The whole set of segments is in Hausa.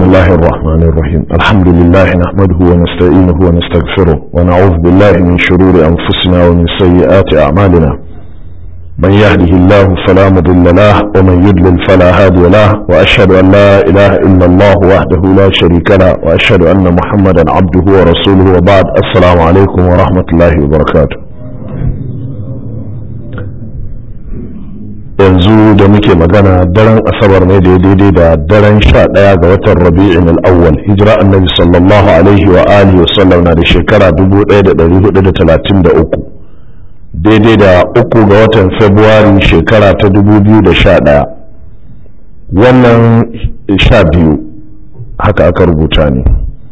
الله الرحمن الرحيم الحمد لله نحمده ونستعينه ونستغفره ونعوذ بالله من شرور أنفسنا ومن سيئات أعمالنا من يهده الله فلا مضل له ومن يضلل فلا هادي له وأشهد أن لا إله إلا الله وحده لا شريك له وأشهد أن محمدا عبده ورسوله وبعد السلام عليكم ورحمة الله وبركاته yanzu da muke magana daren asabar ne da daidai da daren sha ɗaya ga watan rabi'in al'awwal hijira annabi sallallahu alaihi wa alihi wa sallam na da shekara 1433 daidai da uku ga watan februari shekara ta 2011 wannan sha biyu haka aka rubuta ne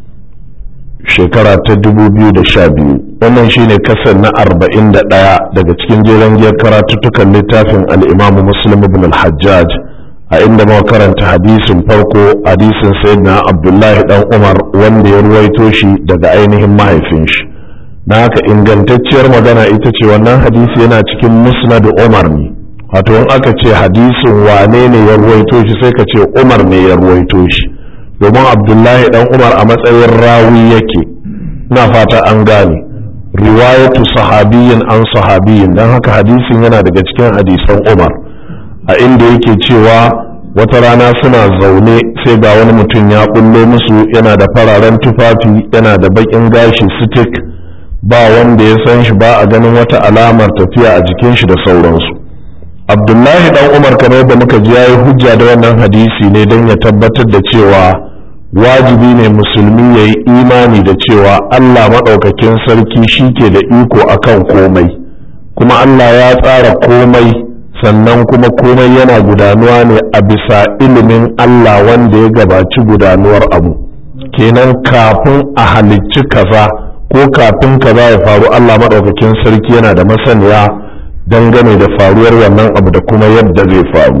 shekara ta 2012 wannan shine kasar na 41 daga cikin jeren giyar karatuttukan littafin al'imamu muslim ibn al-hajjaj a inda muka karanta hadisin farko hadisin sayyidina abdullahi dan umar wanda ya ruwaito shi daga ainihin mahaifin shi na haka ingantacciyar magana ita ce wannan hadisi yana cikin musnad umar ne wato in aka ce hadisin wane ne ya ruwaito shi sai ka ce umar ne ya ruwaito shi domin abdullahi dan umar a matsayin rawi yake na fata an gane riwayatu sahabiyin an sahabiyin don haka hadisin yana daga cikin hadisan umar a inda yake cewa wata rana suna zaune sai ga wani mutum ya bullo musu yana da fararen tufafi yana da bakin gashi sitik ba wanda ya san shi ba a ganin wata alamar tafiya a jikin shi da sauransu abdullahi dan umar kamar yadda muka ji yayi hujja da wannan hadisi ne don ya tabbatar da cewa wajibi ne musulmi ya yi imani da cewa Allah maɗaukakin sarki shi ke da iko akan komai kuma Allah ya tsara komai sannan kuma komai yana gudanuwa ne a bisa ilimin Allah wanda ya gabaci gudanuwar abu kenan kafin a halicci kaza ko kafin kaza ya faru Allah maɗaukakin sarki yana da masaniya dangane da faruwar wannan abu da kuma yadda zai faru.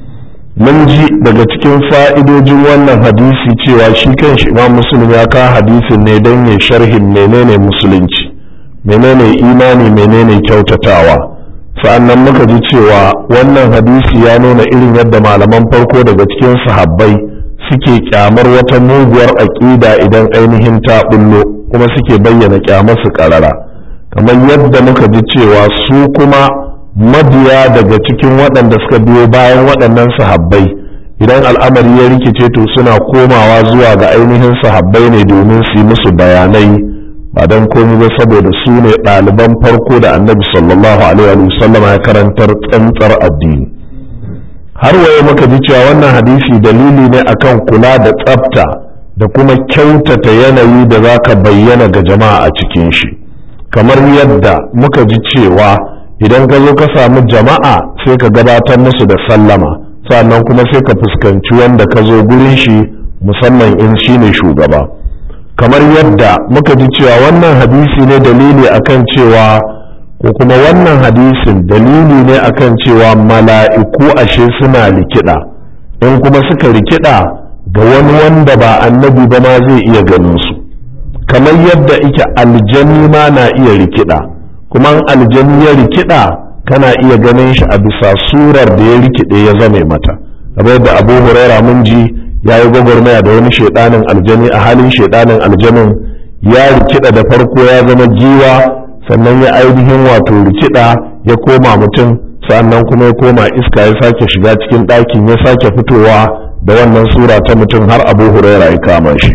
mun ji daga cikin fa'idojin wannan hadisi cewa shi kanshi imam musulun ya kawo hadisin ne don ya sharhin menene musulunci menene imani menene kyautatawa sa'annan muka ji cewa wannan hadisi ya nuna irin yadda malaman farko daga cikin sahabbai suke kyamar wata muguwar aƙida idan ainihin ta bullo kuma suke bayyana kyamar su ƙarara kamar yadda muka ji cewa su kuma mabiya daga cikin waɗanda suka biyo bayan waɗannan sahabbai idan al'amari ya rikice to suna komawa zuwa ga ainihin sahabbai ne domin su yi musu bayanai ba don komi ba saboda su ne ɗaliban farko da annabi sallallahu alaihi wa sallam ya karantar tsantsar addini har waye muka ji cewa wannan hadisi dalili ne akan kula da tsafta da kuma kyautata yanayi da za ka bayyana ga jama'a a cikin shi kamar yadda muka ji cewa idan ka zo ka samu jama'a sai ka gabatar musu da sallama sannan kuma sai ka fuskanci wanda ka zo gurin shi musamman in shi ne shugaba kamar yadda muka ji cewa wannan hadisi ne dalili akan cewa ko kuma wannan hadisin dalili ne akan cewa mala'iku ashe suna rikida in kuma suka rikida ga wani wanda ba annabi ba ma zai iya ganin su kamar yadda ike aljani ma na iya rikida kuma aljani ya rikida kana iya ganin shi a bisa surar da ya rikide ya zame mata kamar yadda abu huraira mun ji ya yi gwagwarmaya da wani shaidanin aljani a halin shaidanin aljanin ya rikida da farko ya zama giwa sannan ya ainihin wato rikida ya koma mutum sannan kuma ya koma iska ya sake shiga cikin ɗakin ya sake fitowa da wannan sura ta mutum har abu huraira ya kama shi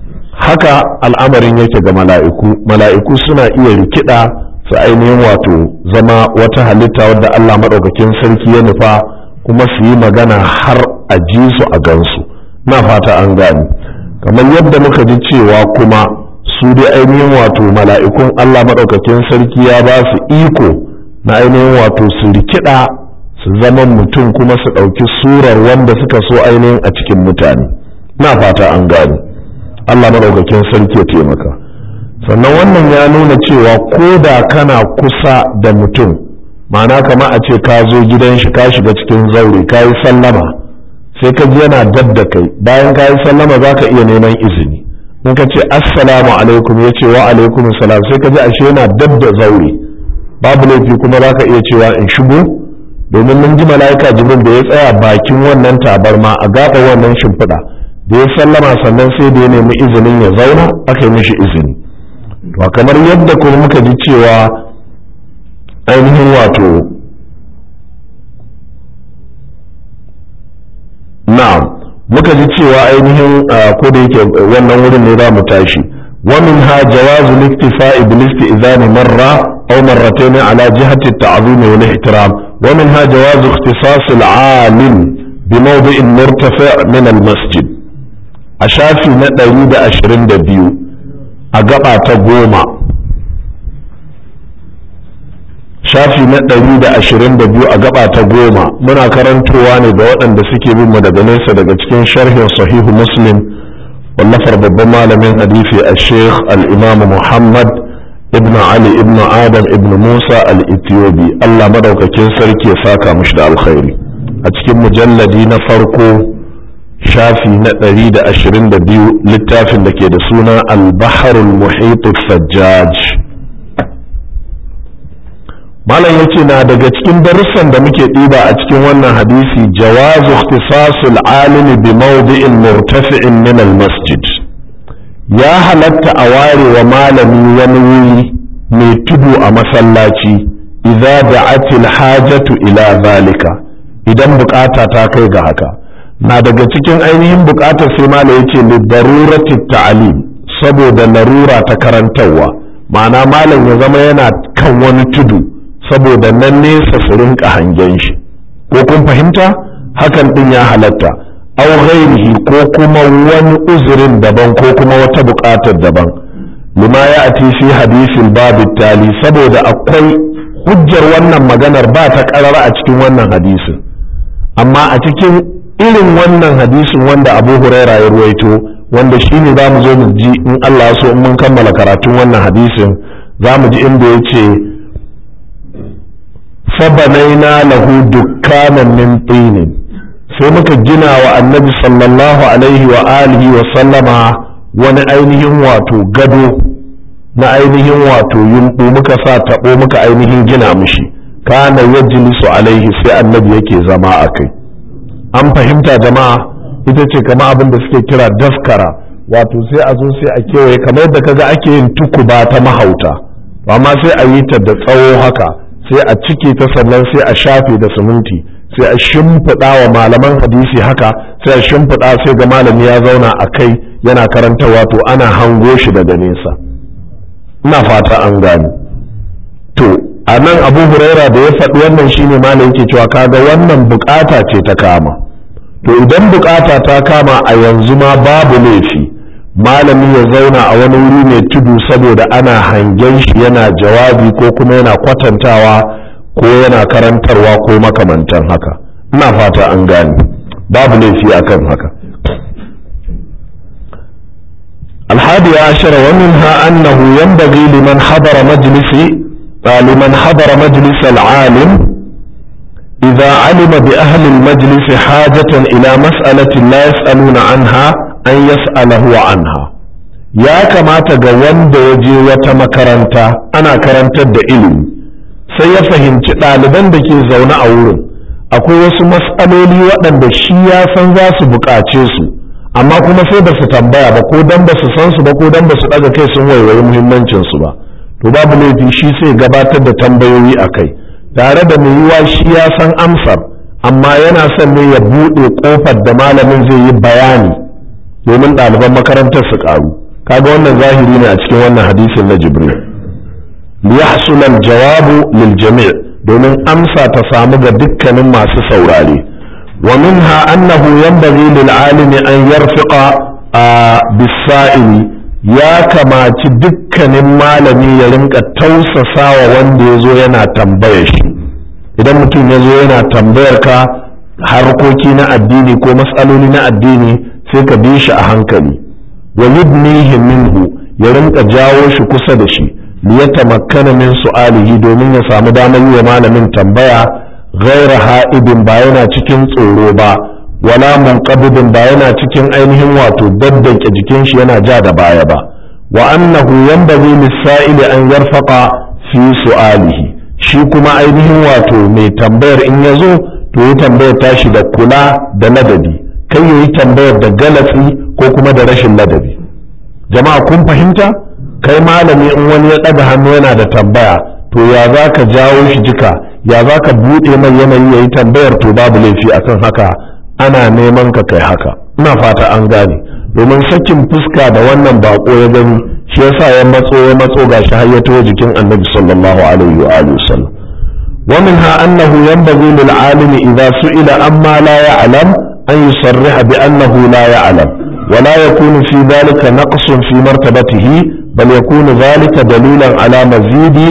haka al'amarin yake ga mala'iku mala'iku suna iya rikida su ainihin wato zama wata halitta wadda Allah maɗaukakin sarki ya nufa kuma su yi magana har a ji su a gansu na fata an gani kamar yadda muka ji cewa kuma su dai ainihin wato mala'ikun Allah maɗaukakin sarki ya ba su iko na ainihin wato su rikida su zama mutum kuma su ɗauki surar wanda suka so ainihin a cikin mutane na fata an gani Allah maɗaukakin sarki ya taimaka. sannan wannan ya nuna cewa ko da kana kusa da mutum ma'ana kama a ce ka zo gidan shi ka shiga cikin zaure ka yi sallama sai ka ji yana dab da kai bayan ka yi sallama za ka iya neman izini in ka ce assalamu alaikum ya ce wa alaikum salam sai ka ji ashe yana dab da zaure babu laifi kuma za ka iya cewa in shigo domin mun ji mala'ika jibril da ya tsaya bakin wannan tabarma a gaba wannan shimfiɗa da da ya sallama sannan sai da ya nemi izinin ya zauna aka yi mishi izini to kamar yadda kuma muka ji cewa ainihin wato na'am muka ji cewa ainihin ko da yake wannan wurin ne za mu tashi ومنها جواز الاكتفاء بالاستئذان مرة أو مرتين على جهة التعظيم والاحترام ومنها جواز اختصاص العالم بموضع مرتفع من المسجد أشافي نتأييد أشرين دبيو أقبع تقوما shafi na ɗari da ashirin da biyu a gaba ta goma muna karantowa ne ga waɗanda suke bin mu daga nesa daga cikin sharhin sahihu muslim wallafar babban malamin hadisi a sheikh al-imam muhammad ibn ali ibn adam ibn musa al-ethiopi allah madaukakin sarki ya saka mushi da alkhairi a cikin mujalladi na farko shafi na ɗari da ashirin da biyu littafin da ke da suna al-baharul muhit sajjaj malam yace na daga cikin darussan da muke ɗiba a cikin wannan hadisi jawazu ikhtisasul alimi bi mawdi'in murtafi'in min al masjid ya halatta a ware wa malami wani wuri mai tudu a masallaci idza da'atil hajatu ila zalika idan bukata ta kai ga haka na daga cikin ainihin bukatar sai malam yace li darurati ta'lim saboda larura ta karantarwa ma'ana malam ya zama yana kan wani tudu saboda nan nesa su rinka hangen shi ko kun fahimta hakan din ya halatta aw ghairihi ko kuma wani uzurin daban ko kuma wata buƙatar daban lima ya ati fi hadisin babu tali saboda akwai hujjar wannan maganar ba ta karara a cikin wannan hadisin amma a cikin irin wannan hadisin wanda abu huraira ya ruwaito wanda shine za mu zo mu ji in Allah so in mun kammala karatun wannan hadisin za mu ji inda ya ce fabanaina lahu dukkanan min tinin sai muka gina wa annabi sallallahu alaihi wa alihi wa sallama wani ainihin wato gado na ainihin wato yumɓu muka sa taɓo muka ainihin gina mishi kana yajlisu alaihi sai annabi yake zama a kai an fahimta jama'a ita ce kama abin da suke kira daskara wato sai a zo sai a kewaye kamar yadda kaga ake yin tukuba ta mahauta amma sai a yi ta da tsawo haka sai a cike ta sannan sai a shafe da siminti sai a shimfiɗa wa malaman hadisi haka sai a shimfiɗa sai ga malami ya zauna a kai yana karanta wato ana hango shi daga nesa ina fata an gani to a nan abu huraira da ya faɗi wannan shine malam yake cewa kaga wannan bukata ce ta kama to idan bukata ta kama a yanzu ma babu laifi malami ya zauna a wani wuri mai tudu saboda ana hangen shi yana jawabi ko kuma yana kwatantawa ko yana karantarwa ko makamantan haka ina fata an gane babu laifi akan haka الحادي عشر ومنها أنه ينبغي لمن حضر مجلس لمن حضر مجلس العالم إذا علم بأهل المجلس حاجة إلى مسألة لا يسألون عنها an yas'alahu anha ya kamata ga wanda ya je wata makaranta ana karantar da ilimi sai ya fahimci ɗaliban da ke zaune a wurin akwai wasu mas'aloli waɗanda shi ya san za su buƙace su amma kuma sai ba su tambaya ba ko dan ba su san su ba ko dan ba su ɗaga kai sun waiwayi muhimmancin su ba to babu laifi shi sai gabatar da tambayoyi a kai tare da mai yiwa shi ya san amsar amma yana son ne ya buɗe ƙofar da malamin zai yi bayani domin ɗaliban makarantar su ƙaru kaga wannan zahiri ne a cikin wannan hadisin na jibril liyahsul jawabu lil jami' domin amsa ta samu ga dukkanin masu saurare wa minha annahu yanbaghi lil alimi an yarfiqa bis-sa'ili ya kamaci dukkanin malami ya rinka tausasawa wanda ya zo yana tambayar shi idan mutum ya zo yana tambayar ka harkoki na addini ko matsaloli na addini sai ka bi shi a hankali wa yudnihi minhu ya rinka jawo shi kusa da shi li yatamakkana min su'alihi domin ya samu damar yi wa malamin tambaya ghaira ha'ibin ba yana cikin tsoro ba wala munqabidin ba yana cikin ainihin wato daddanke jikin shi yana ja da baya ba wa annahu yanbaghi lis-sa'ili an yarfaqa fi su'alihi shi kuma ainihin wato mai tambayar in ya zo to ya tambayar tashi da kula da ladabi kai yayi tambayar da galatsi ko kuma da rashin ladabi jama'a kun fahimta kai malami in wani ya ɗaga hannu yana da tambaya to ya za ka jawo shi jika ya za ka buɗe mai yanayi ya yi tambayar to babu laifi akan haka ana neman ka kai haka ina fata an gane domin sakin fuska da wannan bako ya gani shi yasa ya matso ya matso gashi har ya taho jikin annabi sallallahu alaihi wa alihi wasallam wa minha annahu yanbaghi lil alimi idha su'ila amma la ya'lam an yusarriha bi annahu la ya'lam wa la yakunu fi dhalika naqsun fi martabatihi bal yakunu dhalika dalilan ala mazidi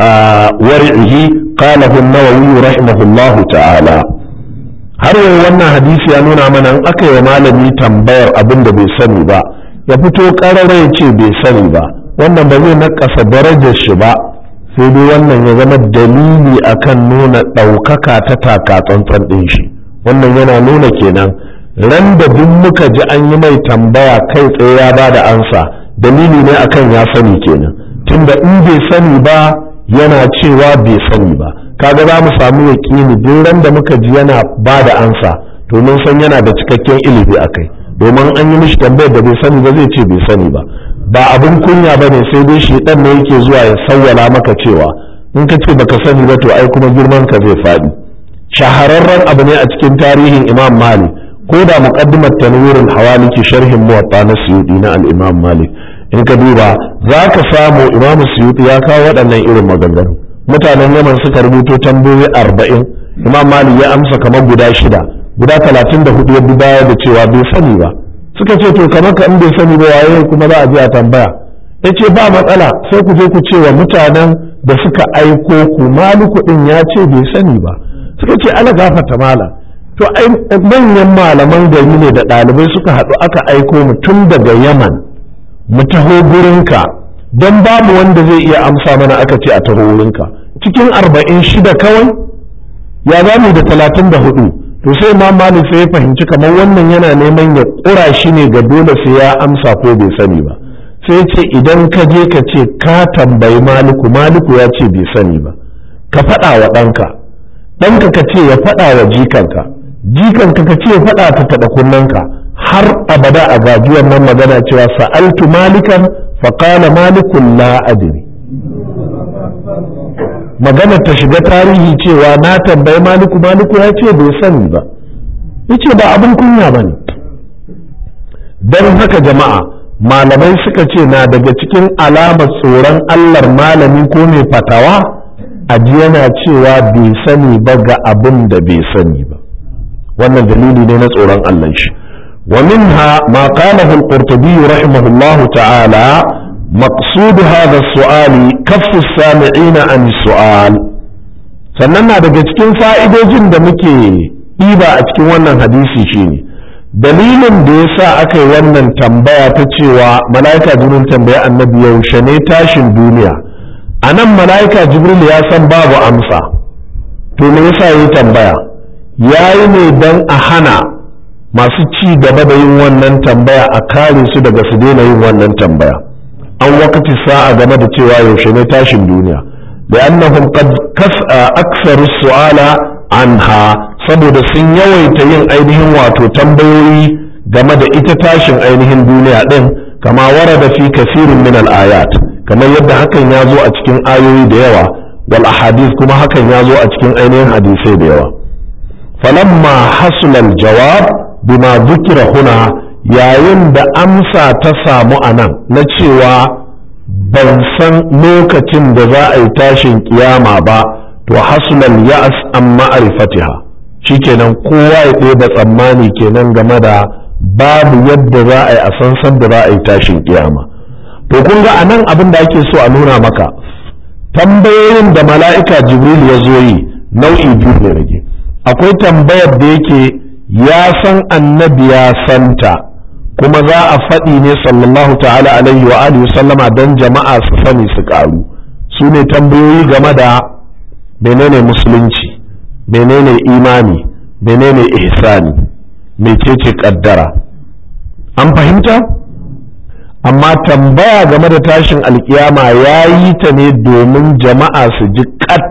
war'ihi qalahu an-nawawi rahimahullahu ta'ala har yau wannan hadisi ya nuna mana in aka yi malami tambayar abin da bai sani ba ya fito ƙarara ya ce bai sani ba wannan ba zai nakasa darajar shi ba sai dai wannan ya zama dalili akan nuna ɗaukaka ta taka tsantsan ɗin shi wannan yana nuna kenan ran da duk muka ji an yi mai tambaya kai tsaye ya ba da ansa dalili ne akan ya sani kenan tunda in bai sani ba yana cewa bai sani ba kaga za mu samu yaƙini duk ran da muka ji yana ba da ansa to mun san yana da cikakken ilimi a kai domin an yi mishi tambayar da bai sani ba zai ce bai sani ba ba abin kunya ba ne sai dai shedan ne yake zuwa ya sawwala maka cewa in ka ce baka sani ba to ai kuma girman ka zai faɗi shahararren abu ne a cikin tarihin imam malik ko da muqaddimat tanwirul hawaliki sharhin muwatta na suyudi na al-imam malik in ka duba za ka samu imam suyudi ya kawo waɗannan irin maganganu mutanen yaman suka rubuto tambayoyi arba'in imam malik ya amsa kamar guda shida guda talatin da hudu ya bi baya da cewa bai sani ba suka ce to kamar ka in bai sani ba waye kuma za a je a tambaya ya ce ba matsala sai ku je ku ce wa mutanen da suka aiko ku maliku din ya ce bai sani ba suka ce ala gafata mala to ai manyan malaman gari ne da ɗalibai suka haɗu aka aiko mu tun daga yaman mu taho gurinka don babu wanda zai iya amsa mana aka ce a taho wurinka cikin arba'in shida kawai ya za mu da talatin da hudu to sai ma malik sai ya fahimci kamar wannan yana neman ya ƙura shi ne ga dole sai ya amsa ko bai sani ba sai ce idan ka je ka ce ka tambayi maliku maliku ya ce bai sani ba ka faɗa wa ɗanka ɗanka ka ce ya faɗa wa jikanka jikanka ka ce ya faɗa ta taɓa kunnanka har abada a gajiyar nan magana cewa sa'altu malikan faƙala malikun la adri magana ta shiga tarihi cewa na tambayi maliku maliku ya ce bai sani ba ya ce ba abin kunya ba ne don haka jama'a malamai suka ce na daga cikin alamar tsoron allar malami ko mai fatawa aji yana cewa bai sani ba ga abin da bai sani ba wannan dalili ne na tsoron allah shi ومنها ما قاله القرطبي رحمه الله تعالى مقصود هذا السؤال كف السامعين عن السؤال sannan na daga cikin fa'idojin da muke ɗiba a cikin wannan hadisi shine dalilin da ya sa aka yi wannan tambaya ta cewa mala'ika jibril tambaya annabi yaushe ne tashin duniya a nan mala'ika jibril ya san babu amsa to me yasa yi tambaya ya yi ne don a hana masu ci gaba da yin wannan tambaya a kare su daga su daina yin wannan tambaya an wakati sa'a game da cewa yaushe ne tashin duniya da annahum qad aksaru su'ala anha saboda sun yawaita yin ainihin wato tambayoyi game da ita tashin ainihin duniya din kama warada fi kasirin min al-ayat kamar yadda hakan ya zo a cikin ayoyi da yawa wal ahadith kuma hakan ya zo a cikin ainihin hadisai da yawa falamma hasula al-jawab bima zukira huna yayin da amsa ta samu a nan na cewa ban san lokacin da za a yi tashin kiyama ba to hasulal ya'as an ma'arifatiha shikenan kowa ya ɗeba tsammani kenan game da babu yadda za a yi a san san da za a yi tashin kiyama to kun ga anan abin da ake so a nuna maka tambayoyin da mala'ika jibril ya zo yi nau'i biyu ne rage akwai tambayar da yake ya san annabi ya santa kuma za a faɗi ne sallallahu ta'ala alaihi wa alihi sallama don jama'a su sani su ƙaru su ne tambayoyi game da menene musulunci menene imani menene ihsani mecece kaddara an fahimta amma tambaya game da tashin alkiyama ya yi ta ne domin jama'a su ji kat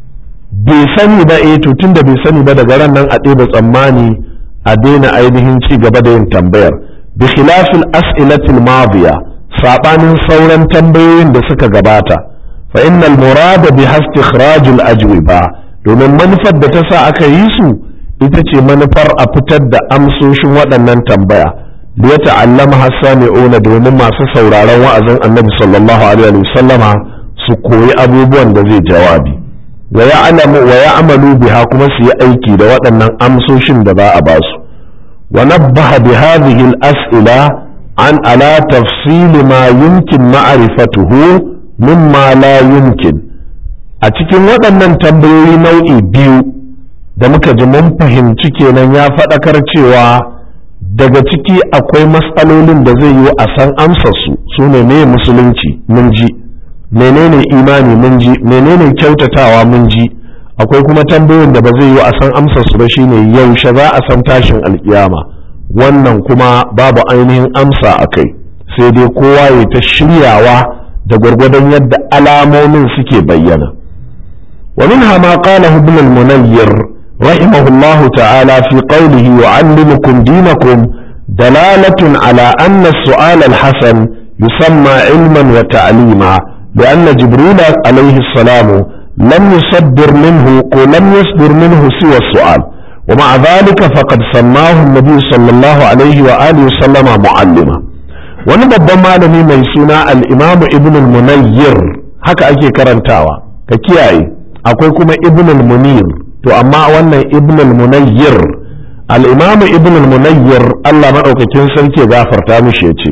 bai sani ba eh to tunda bai sani ba daga ran nan a ɗeba tsammani a daina ainihin ci gaba da yin tambayar bi khilafil as'ilatil madiya sabanin sauran tambayoyin da suka gabata fa innal murada bi istikhrajul ajwiba domin manufar da ta sa aka yi su ita ce manufar a fitar da amsoshin waɗannan tambaya da ya ta'allama hassani'una domin masu sauraron wa'azin annabi sallallahu alaihi wasallama su koyi abubuwan da zai jawabi wa ya'lamu wa ya'malu biha kuma su yi aiki da waɗannan amsoshin da za a ba su wa nabbaha bi hadhihi al-as'ila an ala tafsil ma yumkin ma'rifatuhu mimma la yumkin a cikin waɗannan tambayoyi nau'i biyu da muka ji mun fahimci kenan ya faɗakar cewa daga ciki akwai matsalolin da zai yi a san amsarsu su ne ne musulunci mun ji menene imani mun ji menene kyautatawa mun ji akwai kuma tambayoyin da ba zai yi a san amsarsu ba shine yaushe za a san tashin alkiyama wannan kuma babu ainihin amsa a kai sai dai kowa ya ta shiryawa da gwargwadon yadda alamomin suke bayyana ومنها ما قاله ابن المنير رحمه الله تعالى في قوله يعلمكم دينكم دلالة على أن السؤال الحسن يسمى علما وتعليما لأن جبريل عليه السلام لم يصدر منه ولم يصدر منه سوى السؤال ومع ذلك فقد سماه النبي صلى الله عليه وآله وسلم معلما ونبض malami mai suna al-imam ibn al-munayyir haka ake karantawa ka kiyaye akwai kuma ibn al-munir to amma wannan ibn al-munayyir al-imam ibn al-munayyir Allah madaukakin sarki gafarta mishi yace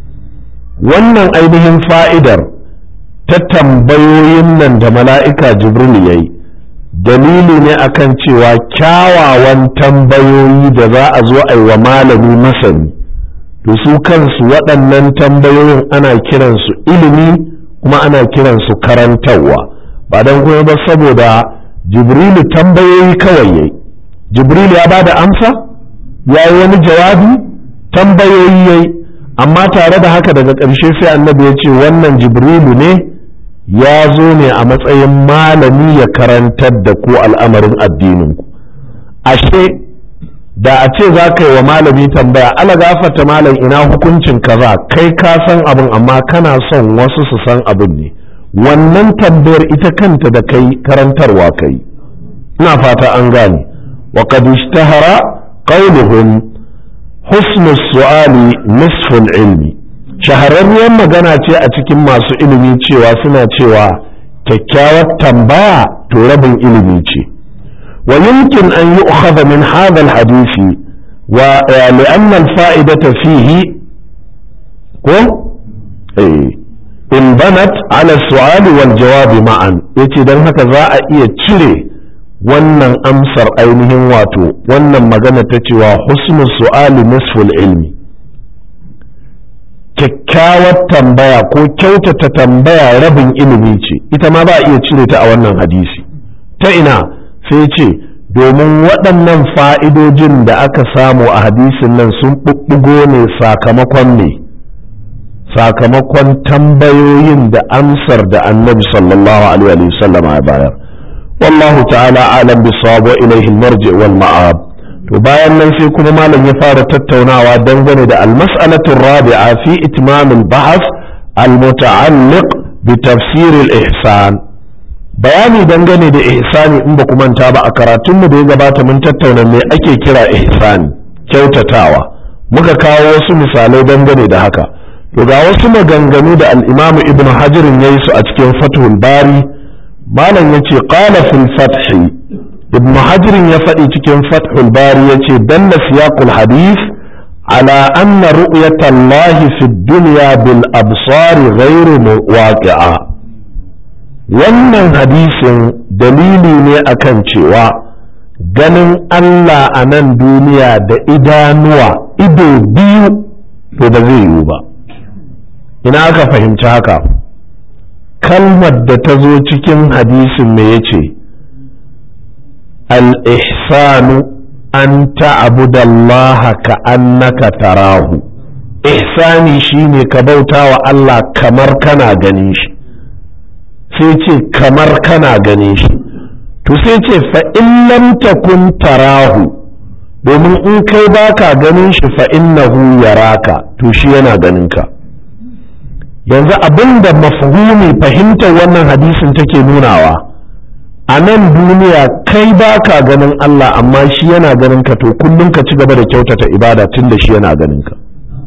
wannan ainihin fa'idar ta tambayoyin nan da mala'ika jibril yayi dalili ne akan cewa kyawawan tambayoyi da za a zo a yi wa malami masani to su kansu waɗannan tambayoyin ana kiransu ilimi kuma ana kiransu karantarwa ba don kuma ba saboda jibrilu tambayoyi kawai yayi jibrilu ya ba da amsa ya yi wani jawabi tambayoyi yayi amma tare da haka daga ƙarshe sai annabi ya ce wannan jibrilu ne ya zo ne a matsayin malami ya karantar da ku al'amarin addininku ashe da a ce za ka yi wa malami tambaya ala gafarta malam ina hukuncin kaza kai ka san abin amma kana son wasu su san abin ne wannan tambayar ita kanta da kai karantarwa kai ina fata an gane wa qad ishtahara qawluhum husnu su'ali nisful ilmi shahararriyar magana ce a cikin masu ilimi cewa suna cewa kyakkyawar tambaya to rabin ilimi ce wa yumkin an yu'khadha min hadha al-hadisi wa li'anna al-fa'idata fihi ko eh in banat ala su'ali wal jawabi ma'an yace dan haka za a iya cire wannan amsar ainihin wato wannan magana ta cewa husnu su'ali nisful ilmi kyakkyawar tambaya ko kyautata tambaya rabin ilimi ce ita ma ba a iya cire ta a wannan hadisi ta ina sai ce domin waɗannan fa'idojin da aka samu a hadisin nan sun ɓuɓɓugo ne sakamakon ne sakamakon tambayoyin da amsar da annabi sallallahu alaihi wasallam ya bayar wallahu ta'ala alam bisawab wa ilayhi marji wal ma'ab to bayan nan sai kuma malam ya fara tattaunawa dangane da almas'alatu rabi'a fi itmam al-bahth al-muta'alliq bi tafsir al-ihsan bayani dangane da ihsani in ba ku manta ba a karatunmu da ya gabata mun tattauna me ake kira ihsani kyautatawa muka kawo wasu misalai dangane da haka to ga wasu maganganu da al-imam ibn hajar ya yi su a cikin fathul bari malam yace qala fil fathi ibn hajar ya faɗi cikin fathul bari yace dalla siyaqul hadith على أن رؤية الله في الدنيا بالأبصار غير واقعة wannan hadisin dalili ne akan cewa ganin Allah a nan duniya da idanuwa ido biyu to ba zai yiwu ba ina aka fahimci haka kalmar da ta zo cikin hadisin me yace al-ihsanu an ta'budallaha ka annaka tarahu ihsani shine ka bauta wa Allah kamar kana ganin shi sai ce kamar kana ganin shi to sai ce fa in lam takun tarahu domin in kai baka ganin shi fa innahu yaraka to shi yana ganin ka yanzu abin da mafhumi fahimtar wannan hadisin take nunawa a nan duniya kai baka ganin Allah amma shi yana ganin ka to kullum ka ci gaba da kyautata ibada tun da shi yana ganin ka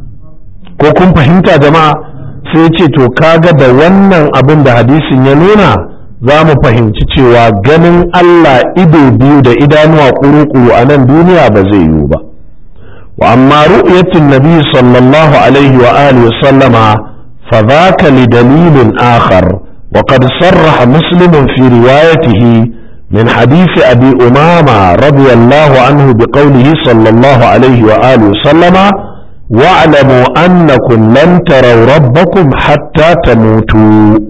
ko kun fahimta jama'a sai ce to kaga da wannan abin da hadisin ya nuna za mu fahimci cewa ganin Allah ido biyu da idanuwa kuru-kuru a nan duniya ba zai yiwu ba wa amma ru'yatin nabi sallallahu alaihi wa alihi wa sallama fa dhaka li dalilin akhar wa qad sarraha muslim fi riwayatihi min hadith abi umama radiyallahu anhu bi qawlihi sallallahu alaihi wa alihi wa sallama wa'lamu annakum lan taraw rabbakum hatta tamutu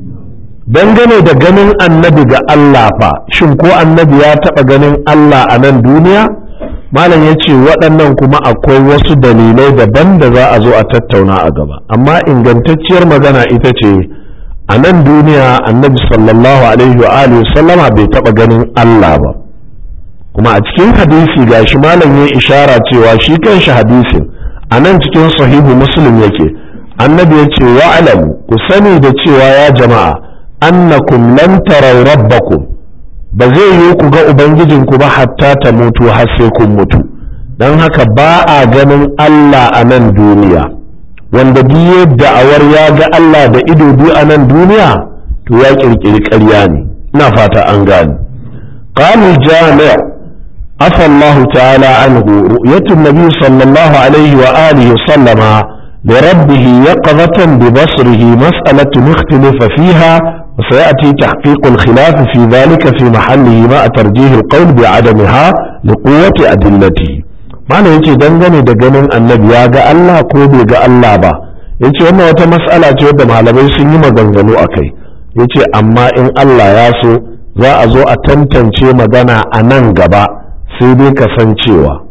dangane da ganin annabi ga Allah fa shin ko annabi ya taɓa ganin Allah a nan duniya malam ya ce waɗannan kuma akwai wasu dalilai daban da za a zo a tattauna a gaba amma ingantacciyar magana ita ce a nan duniya annabi sallallahu alaihi wa alihi sallama bai taɓa ganin Allah ba kuma a cikin hadisi gashi malam ya ishara cewa shi kanshi hadisin a nan cikin sahihu muslim yake annabi ya ce wa'alamu ku sani da cewa ya jama'a annakum lan taraw rabbakum ba zai yi ku ga ubangijinku ba hatta ta mutu har sai kun mutu don haka ba a ganin Allah a nan duniya wanda biye da'awar ya ga Allah da ido biyu a nan duniya to ya kirkiri ƙarya ne ina fata an gane qalu jami' afa Allah ta'ala anhu ru'yatu nabi sallallahu alaihi wa alihi wa sallama لربه يقظة ببصره مسألة اختلف فيها وسيأتي تحقيق الخلاف في ذلك في محله مع ترجيح القول بعدمها لقوة أدلته معنى يجي دنجني دقنين النبي يا الله ko bai ga Allah ba yace wannan wata mas'ala ce wadda malamai sun yi maganganu a kai yace amma in Allah ya so za a zo a tantance magana a nan gaba sai dai kasancewa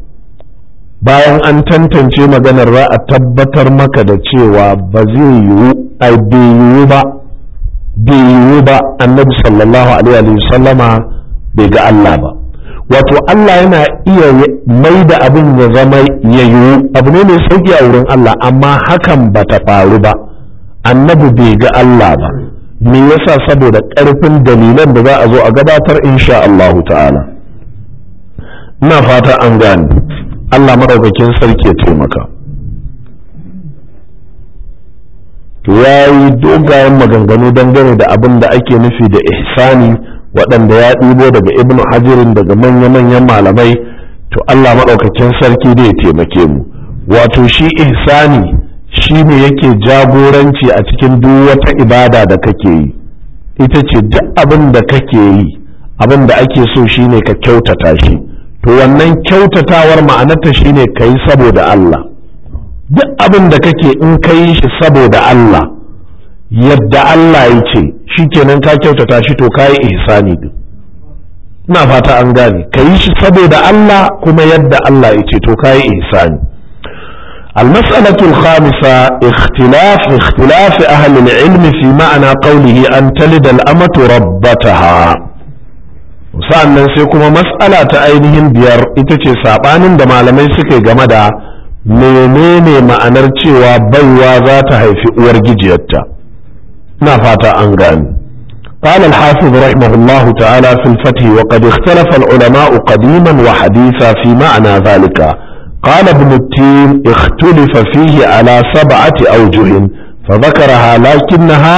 bayan an tantance maganar za a tabbatar maka da cewa ba zai yiwu ai bai yiwu ba bai yiwu ba annabi sallallahu alaihi sallama bai ga Allah ba wato Allah yana iya mai da abin ya zama ya yiwu abu ne mai sauki a wurin Allah amma hakan ba ta faru ba annabi bai ga Allah ba me yasa saboda ƙarfin dalilan da za a zo a gabatar insha Allah ta'ala ina fata an gane Allah maɗaukakin sarki ya taimaka to ya yi dogayen maganganu dangane da abin da ake nufi da ihsani waɗanda ya ɗibo daga ibn hajirin daga manya-manyan malamai to Allah maɗaukakin sarki da ya taimake mu wato shi ihsani shi ne yake jagoranci a cikin duk wata ibada da kake yi ita ce duk abin da kake yi abin da ake so shine ka kyautata shi to wannan kyautatawar ma'anarta shine ka yi saboda Allah duk abin da kake in ka yi shi saboda Allah yadda Allah ya ce shi kenan ka kyautata shi to ka yi ihsani din ina fata an gane ka yi shi saboda Allah kuma yadda Allah ya ce to ka yi ihsani المسألة الخامسة اختلاف اختلاف أهل العلم في معنى قوله أن تلد الأمة ربتها sa'annan sai kuma mas'ala ta ainihin biyar ita ce saɓanin da malamai suka game da menene ma'anar cewa baiwa za ta haifi uwar gijiyarta na fata an gani قال الحافظ رحمه الله تعالى في الفتح وقد اختلف العلماء قديما وحديثا في معنى ذلك قال ابن التين اختلف فيه على سبعة أوجه فذكرها لكنها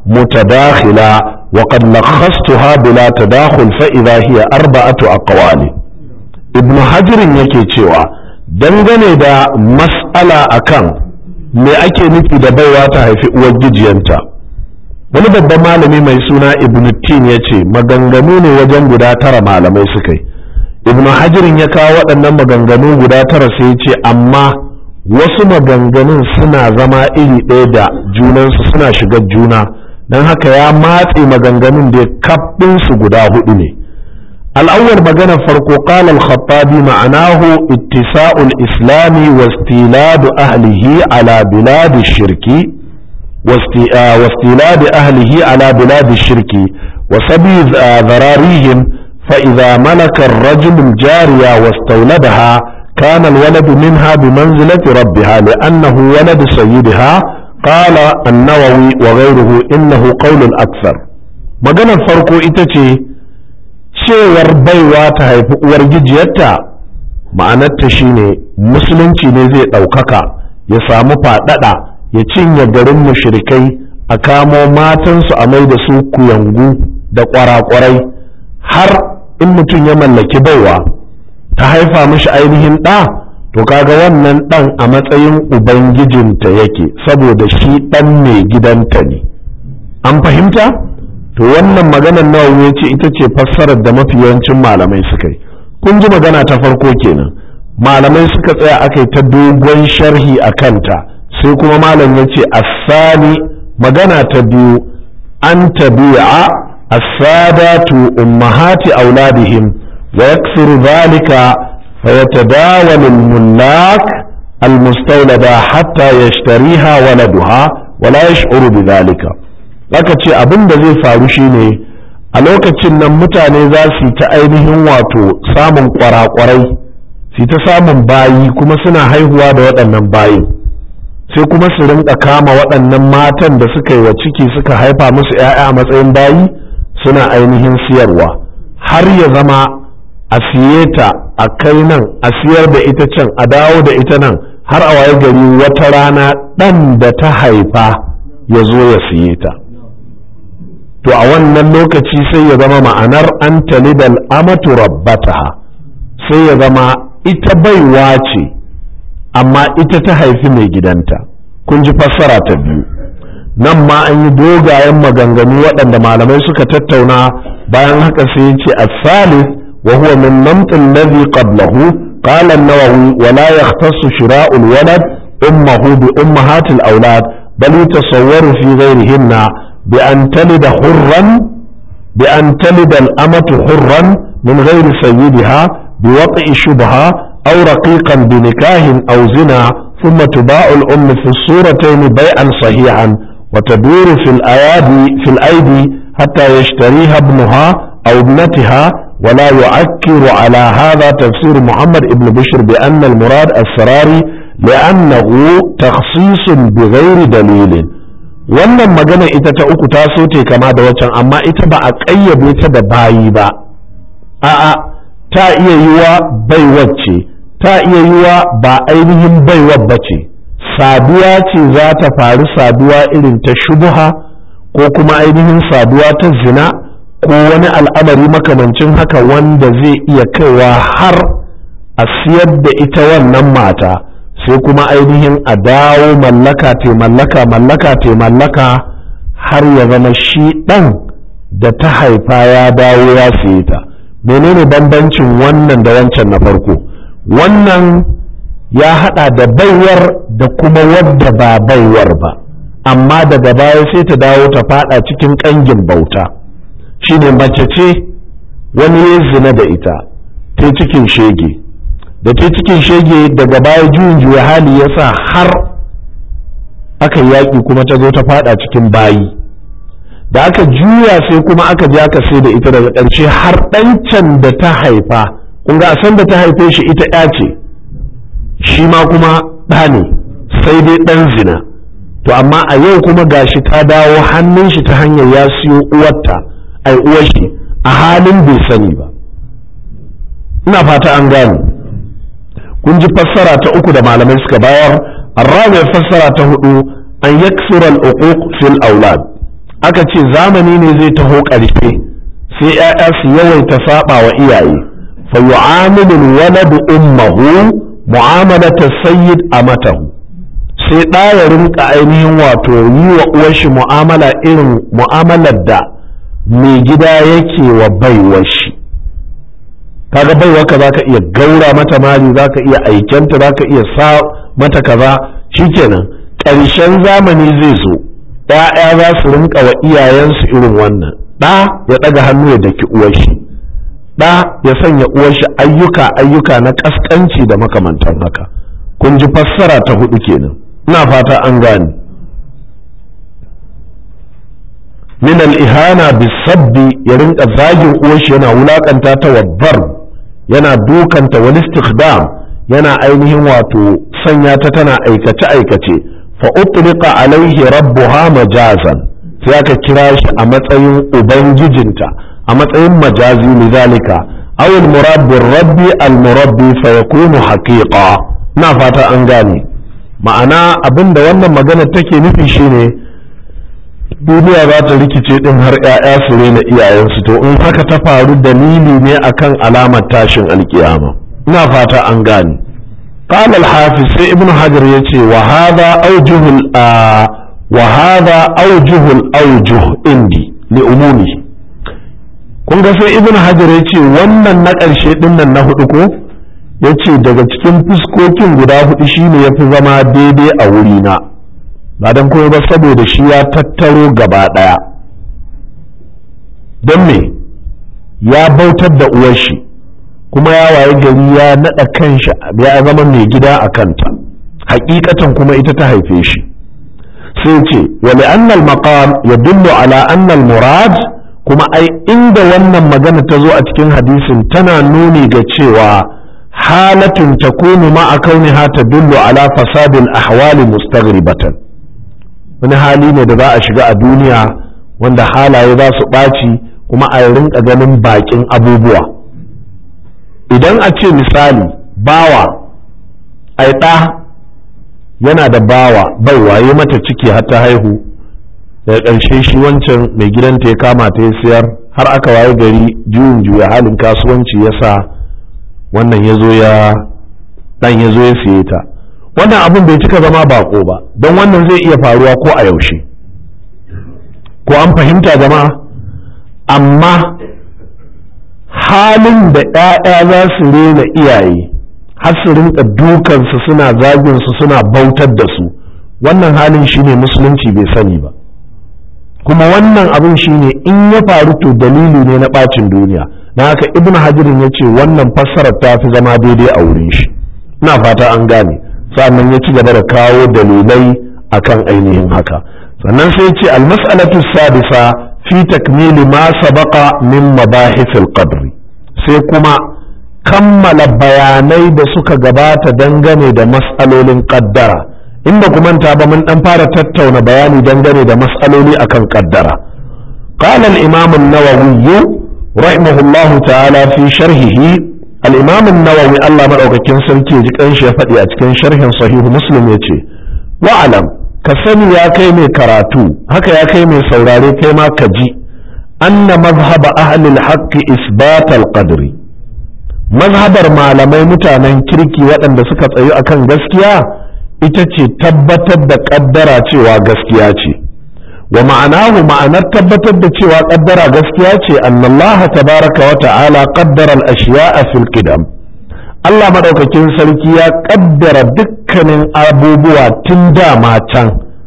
متداخلة وقد لخصتها بلا تداخل فإذا هي أربعة أقوال ابن حجر yake cewa dangane da mas'ala akan me ake nufi da baiwa ta haifi uwar gijiyanta wani babban malami mai suna ibn tin ya ce maganganu ne wajen guda tara malamai suka yi ibn hajirin ya kawo waɗannan maganganu guda tara sai ya ce amma wasu maganganun suna zama iri ɗaya da junansu suna shiga juna don haka ya matse maganganun da kaɓinsu guda hudu ne al'awwal magana farko qala al-khattabi ma'anahu ittisa'ul islami wa istiladu ahlihi ala biladi shirki واستيلاد أهله على بلاد الشرك وسبي ذراريهم فإذا ملك الرجل الجارية واستولدها كان الولد منها بمنزلة ربها لأنه ولد سيدها قال النووي وغيره إنه قول الأكثر maganar farko ita ce cewar baiwa ta haifi uwar gijiyarta ma'anarta shine musulunci ne zai ɗaukaka ya samu faɗaɗa ya cinye garin mushrikai a kamo matansu a mai da su kuyangu da ƙwarakwarai har in mutum ya mallaki baiwa ta haifa mishi ainihin ɗa to kaga wannan ɗan a matsayin ubangijinta yake saboda shi ɗan mai gidanta ne an fahimta to wannan maganar nawa ya ce ita ce fassarar da mafi yawancin malamai suka yi kun ji magana ta farko kenan malamai suka tsaya aka yi ta dogon sharhi a kanta sai kuma malam ya ce asali magana ta biyu an tabi'a as-sadatu ummahati auladihim wa yaksuru dhalika فيتداول الملاك المستولدة حتى يشتريها ولدها ولا يشعر بذلك aka ce abin da zai faru shine a lokacin nan mutane za su ta ainihin wato samun kwarakwarai su ta samun bayi kuma suna haihuwa da waɗannan bayin sai kuma su rinka kama waɗannan matan da suka yi wa ciki suka haifa musu 'ya'ya a matsayin bayi suna ainihin siyarwa har ya zama a siye ta a kai nan a siyar da ita can a dawo da ita nan har a waye gari wata rana ɗan da ta haifa ya zo ya siye ta to a wannan lokaci sai ya zama ma'anar an talidal amatu rabbataha sai ya zama ita baiwa ce amma ita ta haifi mai gidanta kun ji fassara ta biyu nan ma an yi dogayen maganganu waɗanda malamai suka tattauna bayan haka sai ya ce as-salis وهو من نمط الذي قبله قال النووي ولا يختص شراء الولد أمه بأمهات الأولاد بل يتصور في غيرهن بأن تلد حرا بأن تلد الأمة حرا من غير سيدها بوطئ شبهة أو رقيقا بنكاه أو زنا ثم تباع الأم في الصورتين بيعا صحيحا وتدور في الأيادي في الأيدي حتى يشتريها ابنها أو ابنتها ولا يعكر على هذا تفسير محمد بن بشر بأن المراد السراري لأنه تخصيص بغير دليل wannan magana ita ta uku ta so te kama da waccan amma ita ba a ƙayyade ta da bayi ba a'a ta iya yiwa baiwar ce ta iya yiwa ba ainihin baiwar ba ce saduwa ce za ta faru saduwa irin ta shubuha ko kuma ainihin saduwa ta zina ko wani al'amari makamancin haka wanda zai iya kaiwa har a siyar da ita wannan mata sai kuma ainihin a dawo mallaka te mallaka mallaka te mallaka har ya zama shi ɗan da ta haifa ya dawo ya siye ta menene bambancin wannan da wancan na farko wannan ya haɗa da baiwar da kuma wadda ba baiwar ba amma daga baya sai ta dawo ta fada cikin ƙangin bauta. shine mace ce wani ya zina da ita ta cikin shege da ta cikin shege daga baya juyin juya hali ya sa har aka yaƙi kuma ta zo ta fada cikin bayi da aka juya sai kuma aka je aka sai da ita daga ƙarshe har ɗancan da ta haifa kun ga san da ta haife shi ita ya ce shi ma kuma ɗa ne sai dai ɗan zina to amma a yau kuma gashi ta dawo hannun shi ta hanyar ya siyo uwarta ai uwar shi a halin bai sani ba ina fata an gane kun ji fassara ta uku da malamai suka bayar arrabi fassara ta hudu an yaksura al-uquq fil aulad aka ce zamani ne zai taho ƙarfe sai 'ya'ya su yawaita saba wa iyaye fa yu'amilu al-waladu ummuhu mu'amalata sayyid amatahu sai ɗa ya rinka ainihin wato yi wa uwar shi mu'amala irin mu'amalar da mai gida yake wa baiwar shi kaga baiwa ka zaka iya gaura mata mali zaka iya aikenta zaka iya sa mata kaza shikenan ƙarshen zamani zai zo ɗaya za su rinka wa iyayensu irin wannan ɗa ya ɗaga hannu ya daki uwar shi ɗa ya sanya uwar shi ayyuka ayyuka na ƙasƙanci da makamantan haka kun ji fassara ta hudu kenan ina fata an gane min al-ihana bisabbi ya rinka zagin uwarshi yana wulakanta ta wabbar yana dukanta wal istikdam yana ainihin wato sanya ta tana aikace aikace fa utliqa alaihi rabbuha majazan sai aka kira shi a matsayin ubangijinta a matsayin majazi lidhalika aw al-murad bir rabbi al-murabbi fa yakunu haqiqa na fata an gane ma'ana abinda wannan magana take nufi shine duniya za ta rikice din har 'ya'ya su rena iyayensu to in haka ta faru dalili ne akan alamar tashin alkiyama ina fata an gane قال الحافظ سي ابن حجر يتي وهذا أوجه وهذا أوجه الأوجه عندي لأمومه kun ga sai ibn hajar ya ce wannan na ƙarshe ɗin nan na hudu ko ya ce daga cikin fuskokin guda hudu shine ya fi zama daidai a wurina ba don kuma ba saboda shi ya tattaro gaba ɗaya don me ya bautar da uwar shi kuma ya waye gari ya naɗa kanshi ya zama mai gida a kanta hakikatan kuma ita ta haife shi sai ce wali annal maqam ya dullu ala annal murad kuma ai inda wannan magana ta zo a cikin hadisin tana nuni ga cewa halatun takunu ma'a kauniha tadullu ala fasadil ahwali mustaghribatan wani hali ne da za a shiga a duniya wanda halaye za su ɓaci kuma a rinka ganin bakin abubuwa idan a ce misali bawa ai ɗa yana da bawa bai waye mata ciki har ta haihu daga ƙarshe shi wancan mai gidanta ya kama ta ya siyar har aka waye gari juyin juya halin kasuwanci ya sa wannan ya zo ya ɗan ya zo ya siye ta wannan abin bai cika zama bako ba don wannan zai iya faruwa ko a yaushe ko an fahimta jama'a amma halin da ‘ya'ya za su rena iyaye har su rinka dukansu suna zaginsu suna bautar da su wannan halin shine musulunci bai sani ba kuma wannan abin shine in ya faru to dalili ne na ɓacin duniya na haka ibn hajirin ya ce wannan fassarar ta fi zama daidai a wurin shi ina fata an gane sannan ya ci gaba da kawo dalilai akan ainihin haka sannan sai ce almas'alatu sadisa fi takmili ma sabaqa min mabahithil qadri sai kuma kammala bayanai da suka gabata dangane da mas'alolin qaddara inda kuma ta ba mun dan fara tattauna bayani dangane da mas'aloli akan qaddara qala al-imam an-nawawi rahimahullahu ta'ala fi sharhihi al-imam an-nawawi Allah madaukakin sarki ji kanshi ya faɗi a cikin sharhin sahihu muslim yace wa'alam ka sani ya kai mai karatu haka ya kai mai saurare kai ma ka ji anna mazhaba ahlil haqqi isbatal qadri mazhabar malamai mutanen kirki waɗanda suka tsayu akan gaskiya ita ce tabbatar da ƙaddara cewa gaskiya ce wa ma'anahu ma'anar tabbatar da cewa ƙaddara gaskiya ce annallaha tabaraka wa ta'ala qaddara al-ashya'a fil qidam Allah madaukakin sarki ya ƙaddara dukkanin abubuwa tun dama can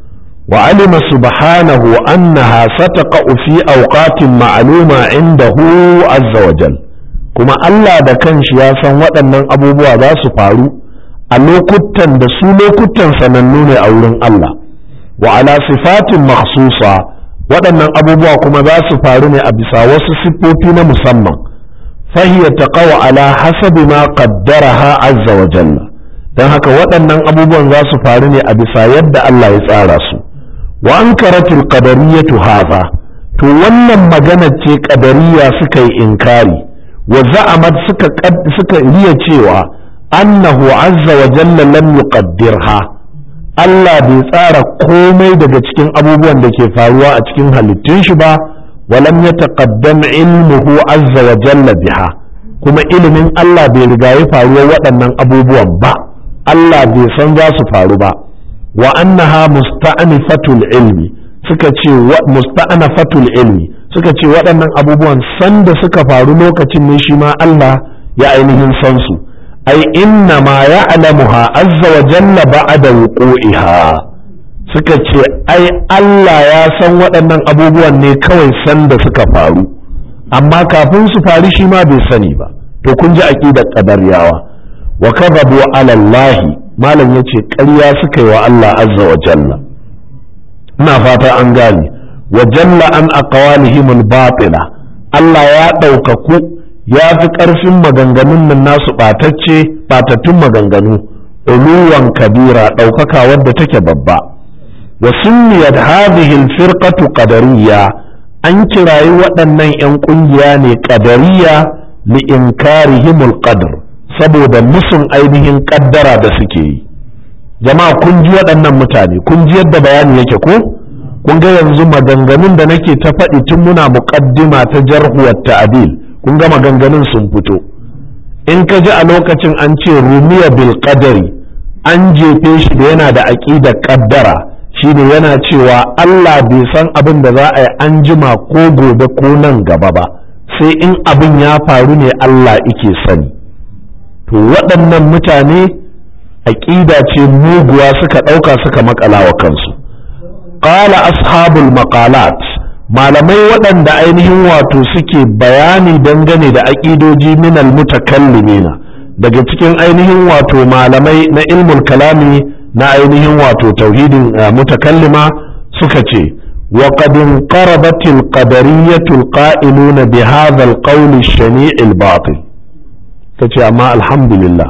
wa alima subhanahu annaha sataqa'u fi awqatin ma'luma indahu azza wa jal kuma Allah da kanshi ya san waɗannan abubuwa za su faru a lokutan da su lokutan sanannu ne a wurin Allah wa ala sifatin makhsusa waɗannan abubuwa kuma za su faru ne a bisa wasu siffofi na musamman fahiya taqaw ala hasabi ma qaddaraha azza wa jalla dan haka waɗannan abubuwan za su faru ne a bisa yadda Allah ya tsara su wa ankaratul qadariyatu hadha to wannan magana ce qadariyya suka yi inkari wa za'amat suka suka riya cewa annahu azza wa jalla lam yuqaddirha Allah bai tsara komai daga cikin abubuwan da ke faruwa a cikin halittun shi ba walam yataqaddam ilmuhu azza wa jalla biha kuma ilimin Allah bai riga ya faruwa waɗannan abubuwan ba Allah bai san za su faru ba wa annaha musta'nifatul ilmi suka ce musta'nafatul ilmi suka ce waɗannan abubuwan sanda suka faru lokacin ne shi ma Allah ya ainihin san su ai inna ma ya'lamuha azza wa jalla ba'da wuqu'iha suka ce ai Allah ya san waɗannan abubuwan ne kawai sanda suka faru amma kafin su faru shi ma bai sani ba to kun ji aqidar qadaryawa wa kadhabu ala Allah malam yace ƙarya suka yi wa Allah azza wa jalla ina fata an gane wa jalla an aqwalihim al-batila Allah ya ɗaukaku ya fi ƙarfin maganganun nan nasu ɓatacce ɓatattun maganganu uluwan kabira ɗaukaka wadda take babba wa sunniyat hadhihi al-firqatu qadariyya an kirayi waɗannan 'yan ƙungiya ne qadariyya li inkarihim al-qadr saboda musun ainihin ƙaddara da suke yi jama'a kun ji waɗannan mutane kun ji yadda bayani yake ko kun ga yanzu maganganun da nake ta faɗi tun muna muƙaddima ta jarhuwar ta'adil kun ga maganganun sun fito in ka ji a lokacin an ce rumiya bil qadari an jefe shi da yana da aƙidar ƙaddara shine yana cewa Allah bai san abin da za a yi an jima ko gobe ko nan gaba ba sai in abin ya faru ne Allah ike sani to waɗannan mutane aƙida ce muguwa suka ɗauka suka makala wa kansu qala ashabul maqalat malamai waɗanda ainihin wato suke bayani dangane da aƙidoji minal mutakallimina daga cikin ainihin wato malamai na ilmul kalami na ainihin wato tauhidin mutakallima suka ce wa qad inqarabat al qadariyatu al qa'iluna bi hadha al qawl al shani' al batil kace amma alhamdulillah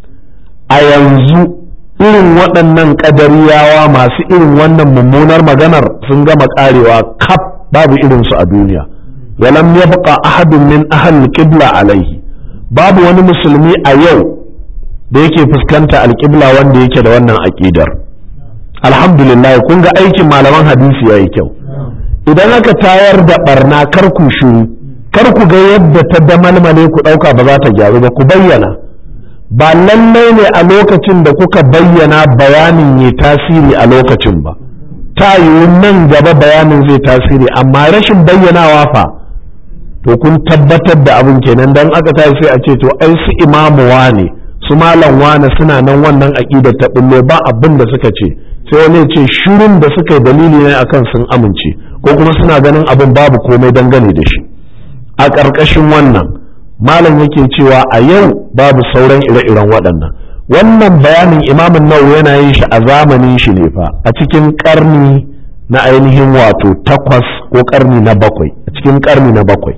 a yanzu irin waɗannan ƙadariyawa masu irin wannan mummunar maganar sun gama ƙarewa kaf babu irinsu a duniya walam yabqa ahadun min ahli qibla alaihi babu wani musulmi a yau da yake fuskanta alƙibla wanda yake da wannan aƙidar alhamdulillah kun ga aikin malaman hadisi yayi kyau idan aka tayar da barna kar ku shiru kar ku ga yadda ta damalmale ku ɗauka ba za ta gyaru ba ku bayyana ba lallai ne a lokacin da kuka bayyana bayanin ya tasiri a lokacin ba ta yiwu nan gaba bayanin zai tasiri amma rashin bayyanawa fa to kun tabbatar da abin kenan dan aka tashi sai a ce to ai su imamu wane su malam wane suna nan wannan aƙidar ta bullo ba abin da suka ce sai wani ce shirin da suka yi dalili ne akan sun amince ko kuma suna ganin abin babu komai dangane da shi a ƙarƙashin wannan malam yake cewa a yau babu sauran ire-iren waɗannan wannan bayanin imamin nawawi yana yin shi a zamanin shi ne fa a cikin ƙarni na ainihin wato takwas ko ƙarni na bakwai a cikin ƙarni na bakwai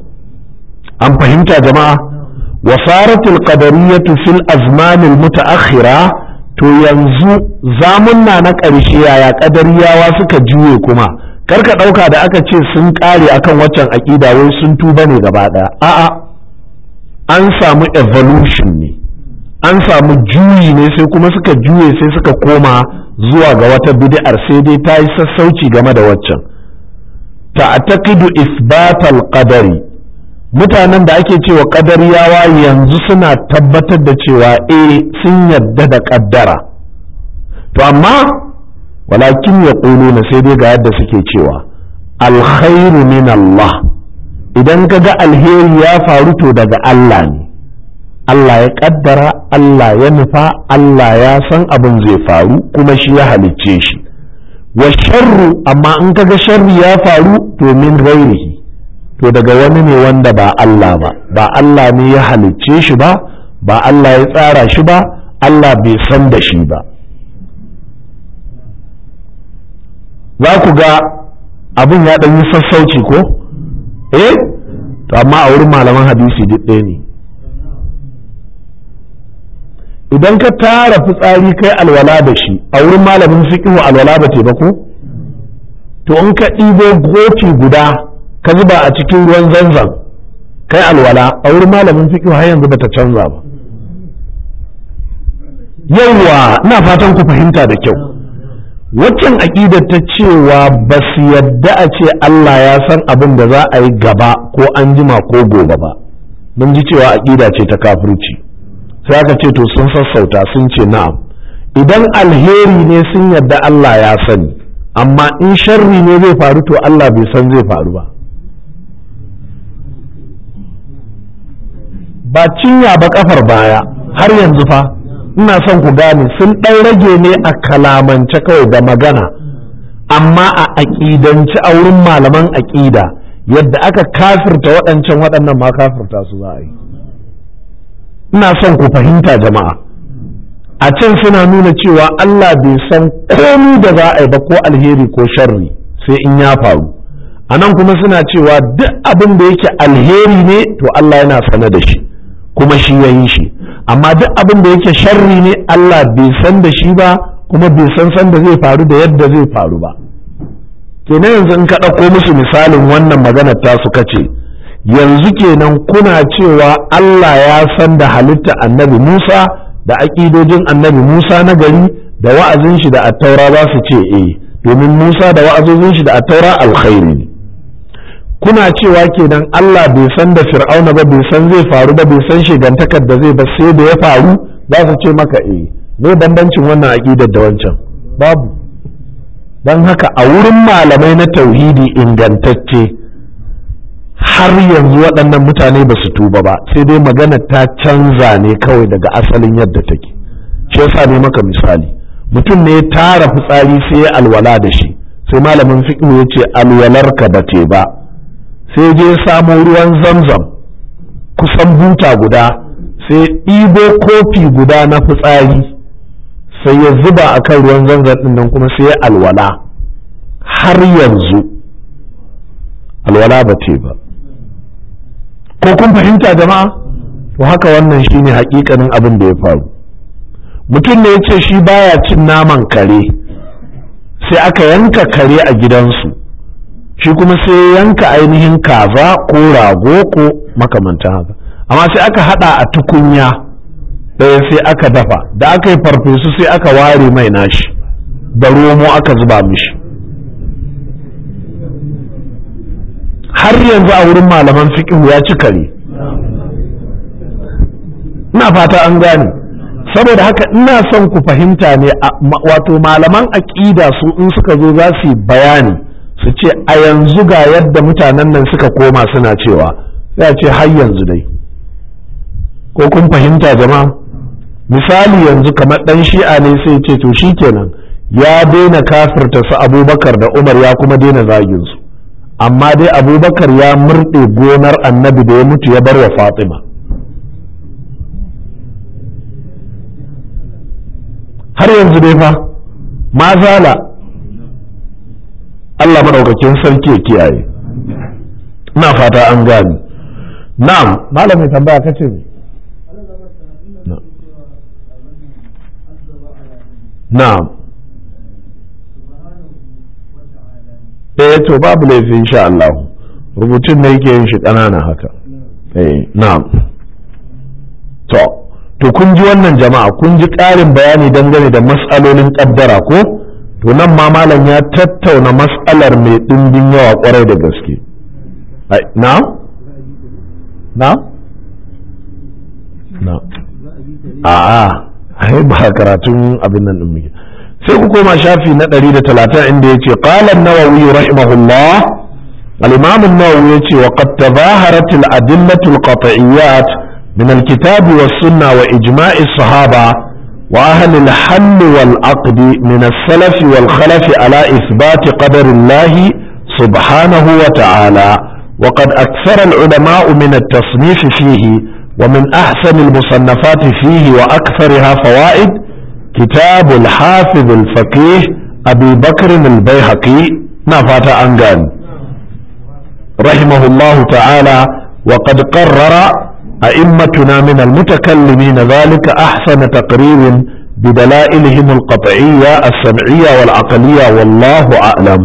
an fahimta jama'a wasaratul qadariyatu fil azmanil mutaakhira to yanzu zamunna na ƙarshe yaya ƙadariyawa suka juye kuma karka ɗauka da aka ce sun ƙare akan waccan aƙida wai sun tuba ne gaba ɗaya a'a an samu evolution ne an samu juyi ne sai kuma suka juye sai suka koma zuwa ga wata bid'ar sai dai ta yi sassauci game da waccan ta'taqidu isbatal qadari mutanen da ake cewa qadariyawa yanzu suna tabbatar da cewa eh sun yadda da kaddara to amma walakin ya na sai dai ga yadda suke cewa alkhairu min Allah idan ka ga alheri ya faru to daga Allah ne Allah ya kaddara Allah ya nufa Allah ya san abin zai faru kuma shi ya halicce shi wa sharru amma in ka ga sharri ya faru to min ghairihi to daga wani ne wanda ba Allah ba ba Allah ne ya halicce shi ba ba Allah ya tsara shi ba Allah bai san da shi ba za ku ga abin ya ɗan yi sassauci ko eh to amma a wurin malaman hadisi duk ɗaya ne idan ka tara fitsari kai alwala da shi a wurin malamin fiqhu alwala ba te ba ko to in ka ɗibo goti guda ka zuba a cikin ruwan zanzan kai alwala a wurin malamin fiqhu har yanzu bata canza ba yawwa ina fatan ku fahimta da kyau waccan aƙidar ta cewa ba su yadda a ce Allah ya san abin da za a yi gaba ko an jima ko gobe ba mun ji cewa aƙida ce ta kafirci sai aka ce to sun sassauta sun ce na'am idan alheri ne sun yadda Allah ya sani amma in sharri ne zai faru to Allah bai san zai faru ba ba cinya ba kafar baya har yanzu fa ina son ku gane sun ɗan rage ne a kalamance kawai da magana amma a aƙidanci a wurin malaman aƙida yadda aka kafirta waɗancan waɗannan ma kafirta su za a yi ina son ku fahimta jama'a a can suna nuna cewa Allah bai san komi da za a yi ba ko alheri ko sharri sai in ya faru a nan kuma suna cewa duk abin da yake alheri ne to Allah yana sane da shi kuma shi ya yi shi amma duk abin da yake sharri ne Allah bai san da shi ba kuma bai san san da zai faru da yadda zai faru ba kenan yanzu in ka ɗauko musu misalin wannan maganar ta suka ce yanzu kenan kuna cewa Allah ya san da halitta annabi Musa da aƙidojin annabi Musa na gari da wa'azin shi da attaura za su ce eh domin Musa da wa'azozin shi da attaura alkhairi ne kuna cewa kenan Allah bai san da fir'auna ba bai san zai faru ba bai san shigantakar da zai ba sai da ya faru za su ce maka eh me bambancin wannan aƙidar da wancan babu don haka a wurin malamai na tauhidi ingantacce har yanzu waɗannan mutane ba su tuba ba sai dai magana ta canza ne kawai daga asalin yadda take shi yasa ne maka misali mutum ne ya tara fitsari sai ya alwala da shi sai malamin fiqh ya ce alwalarka ba te ba sai je samo ruwan zamzam kusan buta guda sai ɗibo kofi guda na fitsari sai ya zuba a kan ruwan zamzam ɗin nan kuma sai ya alwala har yanzu alwala ba te ba ko kun fahimta jama'a to haka wannan shine hakikanin abin da ya faru mutum ne ya ce shi baya cin naman kare sai aka yanka kare a gidansu shi kuma sai yanka ainihin kaza ko rago ko makamantan haka amma sai aka hada a tukunya ɗaya sai aka dafa da aka yi farfesu sai aka ware mai nashi da romo aka zuba mishi har yanzu a wurin malaman fiƙihu ya ci kare ina fata an gane saboda haka ina son ku fahimta ne wato malaman aƙida su in suka zo za su yi bayani su ce a yanzu ga yadda mutanen nan suka koma suna cewa sai a ce har yanzu dai ko kun fahimta jama'a misali yanzu kamar ɗan shi'a ne sai ce to shikenan ya daina kafirta su abubakar da umar ya kuma daina zagin su amma dai abubakar ya murɗe gonar annabi da ya mutu ya bar wa fatima har yanzu dai fa ma zala Allah maɗaukakin sarki ya kiyaye ina fata an gani na'am malamin tambaya kace ne na'am eh to babu laifi insha Allah rubutun ne yake yin shi ƙanana haka eh na'am to to kun ji wannan jama'a kun ji ƙarin bayani dangane da mas'alolin ƙaddara ko to nan ma malam ya tattauna mas'alar mai ɗimbin yawa ƙwarai da gaske na na na a'a ai ba karatun abin nan din muke sai ku koma shafi na 130 inda yace qala an-nawawi rahimahullah al-imam an-nawawi yace wa qad tazaharat al-adillatu al-qat'iyyat min al-kitab was-sunnah wa ijma' as-sahaba wa ahli al-hal wal-aqd min as-salaf wal-khalaf ala ithbat qadar Allah subhanahu wa ta'ala وقد أكثر العلماء من التصنيف فيه ومن أحسن المصنفات فيه وأكثرها فوائد كتاب الحافظ الفقيه أبي بكر البيهقي نفات أنغان رحمه الله تعالى وقد قرر أئمتنا من المتكلمين ذلك أحسن تقرير بدلائلهم القطعية السمعية والعقلية والله أعلم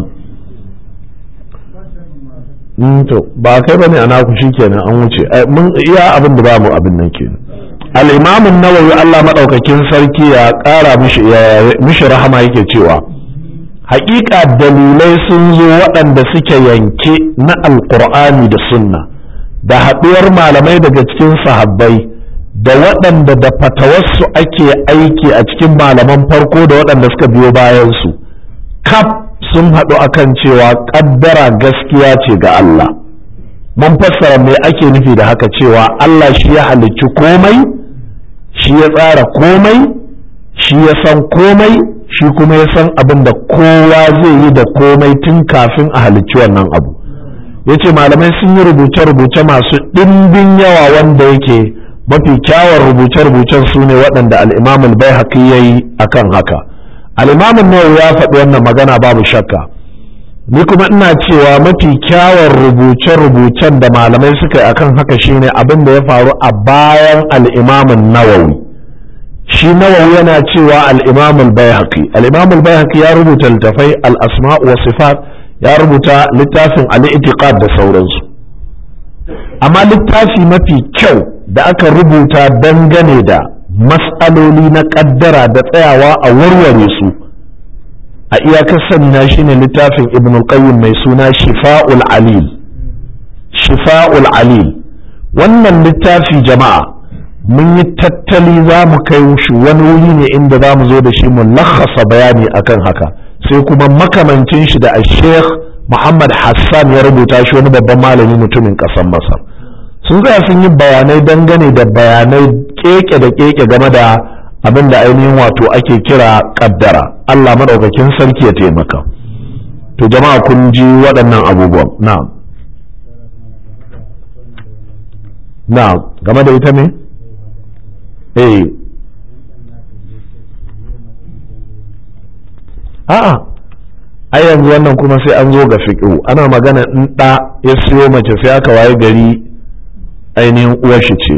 to ba kai bane ana ku shikenan an wuce mun iya abin da ba mu abin nan kenan al-imam an-nawawi Allah madaukakin sarki ya kara mishi mishi rahama yake cewa haƙiƙa dalilai sun zo waɗanda suke yanke na alƙur'ani da sunna da haɗuwar malamai daga cikin sahabbai da waɗanda da fatawarsu ake aiki a cikin malaman farko da waɗanda suka biyo bayansu kaf sun haɗu akan cewa ƙaddara gaskiya ce ga Allah mun fassara me ake nufi da haka cewa Allah shi ya halicci komai shi ya tsara komai shi ya san komai shi kuma ya san abin da kowa zai yi da komai tun kafin a halicci wannan abu ya ce malamai sun yi rubuce-rubuce masu ɗimbin yawa wanda yake mafi kyawun rubuce-rubucen su ne waɗanda al'imamul bai haƙi ya yi a kan haka al'imamin nawawi ya faɗi wannan magana babu shakka ni kuma ina cewa mafi kyawun rubuce-rubucen da malamai suka yi akan haka shine abin da ya faru a bayan al'imamin nawawi shi nawawi yana cewa al'imamin bayhaqi al'imamin bayhaqi ya rubuta littafai al'asma wa sifat ya rubuta littafin al'itiqad da sauransu amma littafi mafi kyau da aka rubuta dangane da mas'aloli na ƙaddara da tsayawa a warware su a iyakar sani na shine littafin ibn qayyim mai suna shifa'ul alil shifa'ul alil wannan littafi jama'a mun yi tattali za mu kai shi wani wuri ne inda za mu zo da shi mu lakhasa bayani akan haka sai kuma makamancin shi da sheikh muhammad hassan ya rubuta shi wani babban malami mutumin ƙasar masar sun tsaya sun yi bayanai dangane da bayanai keke da keke game da abin da ainihin wato ake kira kaddara Allah maɗaukakin sarki ya taimaka to jama'a kun ji waɗannan abubuwan na na game da ita ne eh a'a ai yanzu wannan kuma sai an zo ga fiƙo ana magana in ɗa ya siyo mace sai aka waye gari ainihin uwar shi ce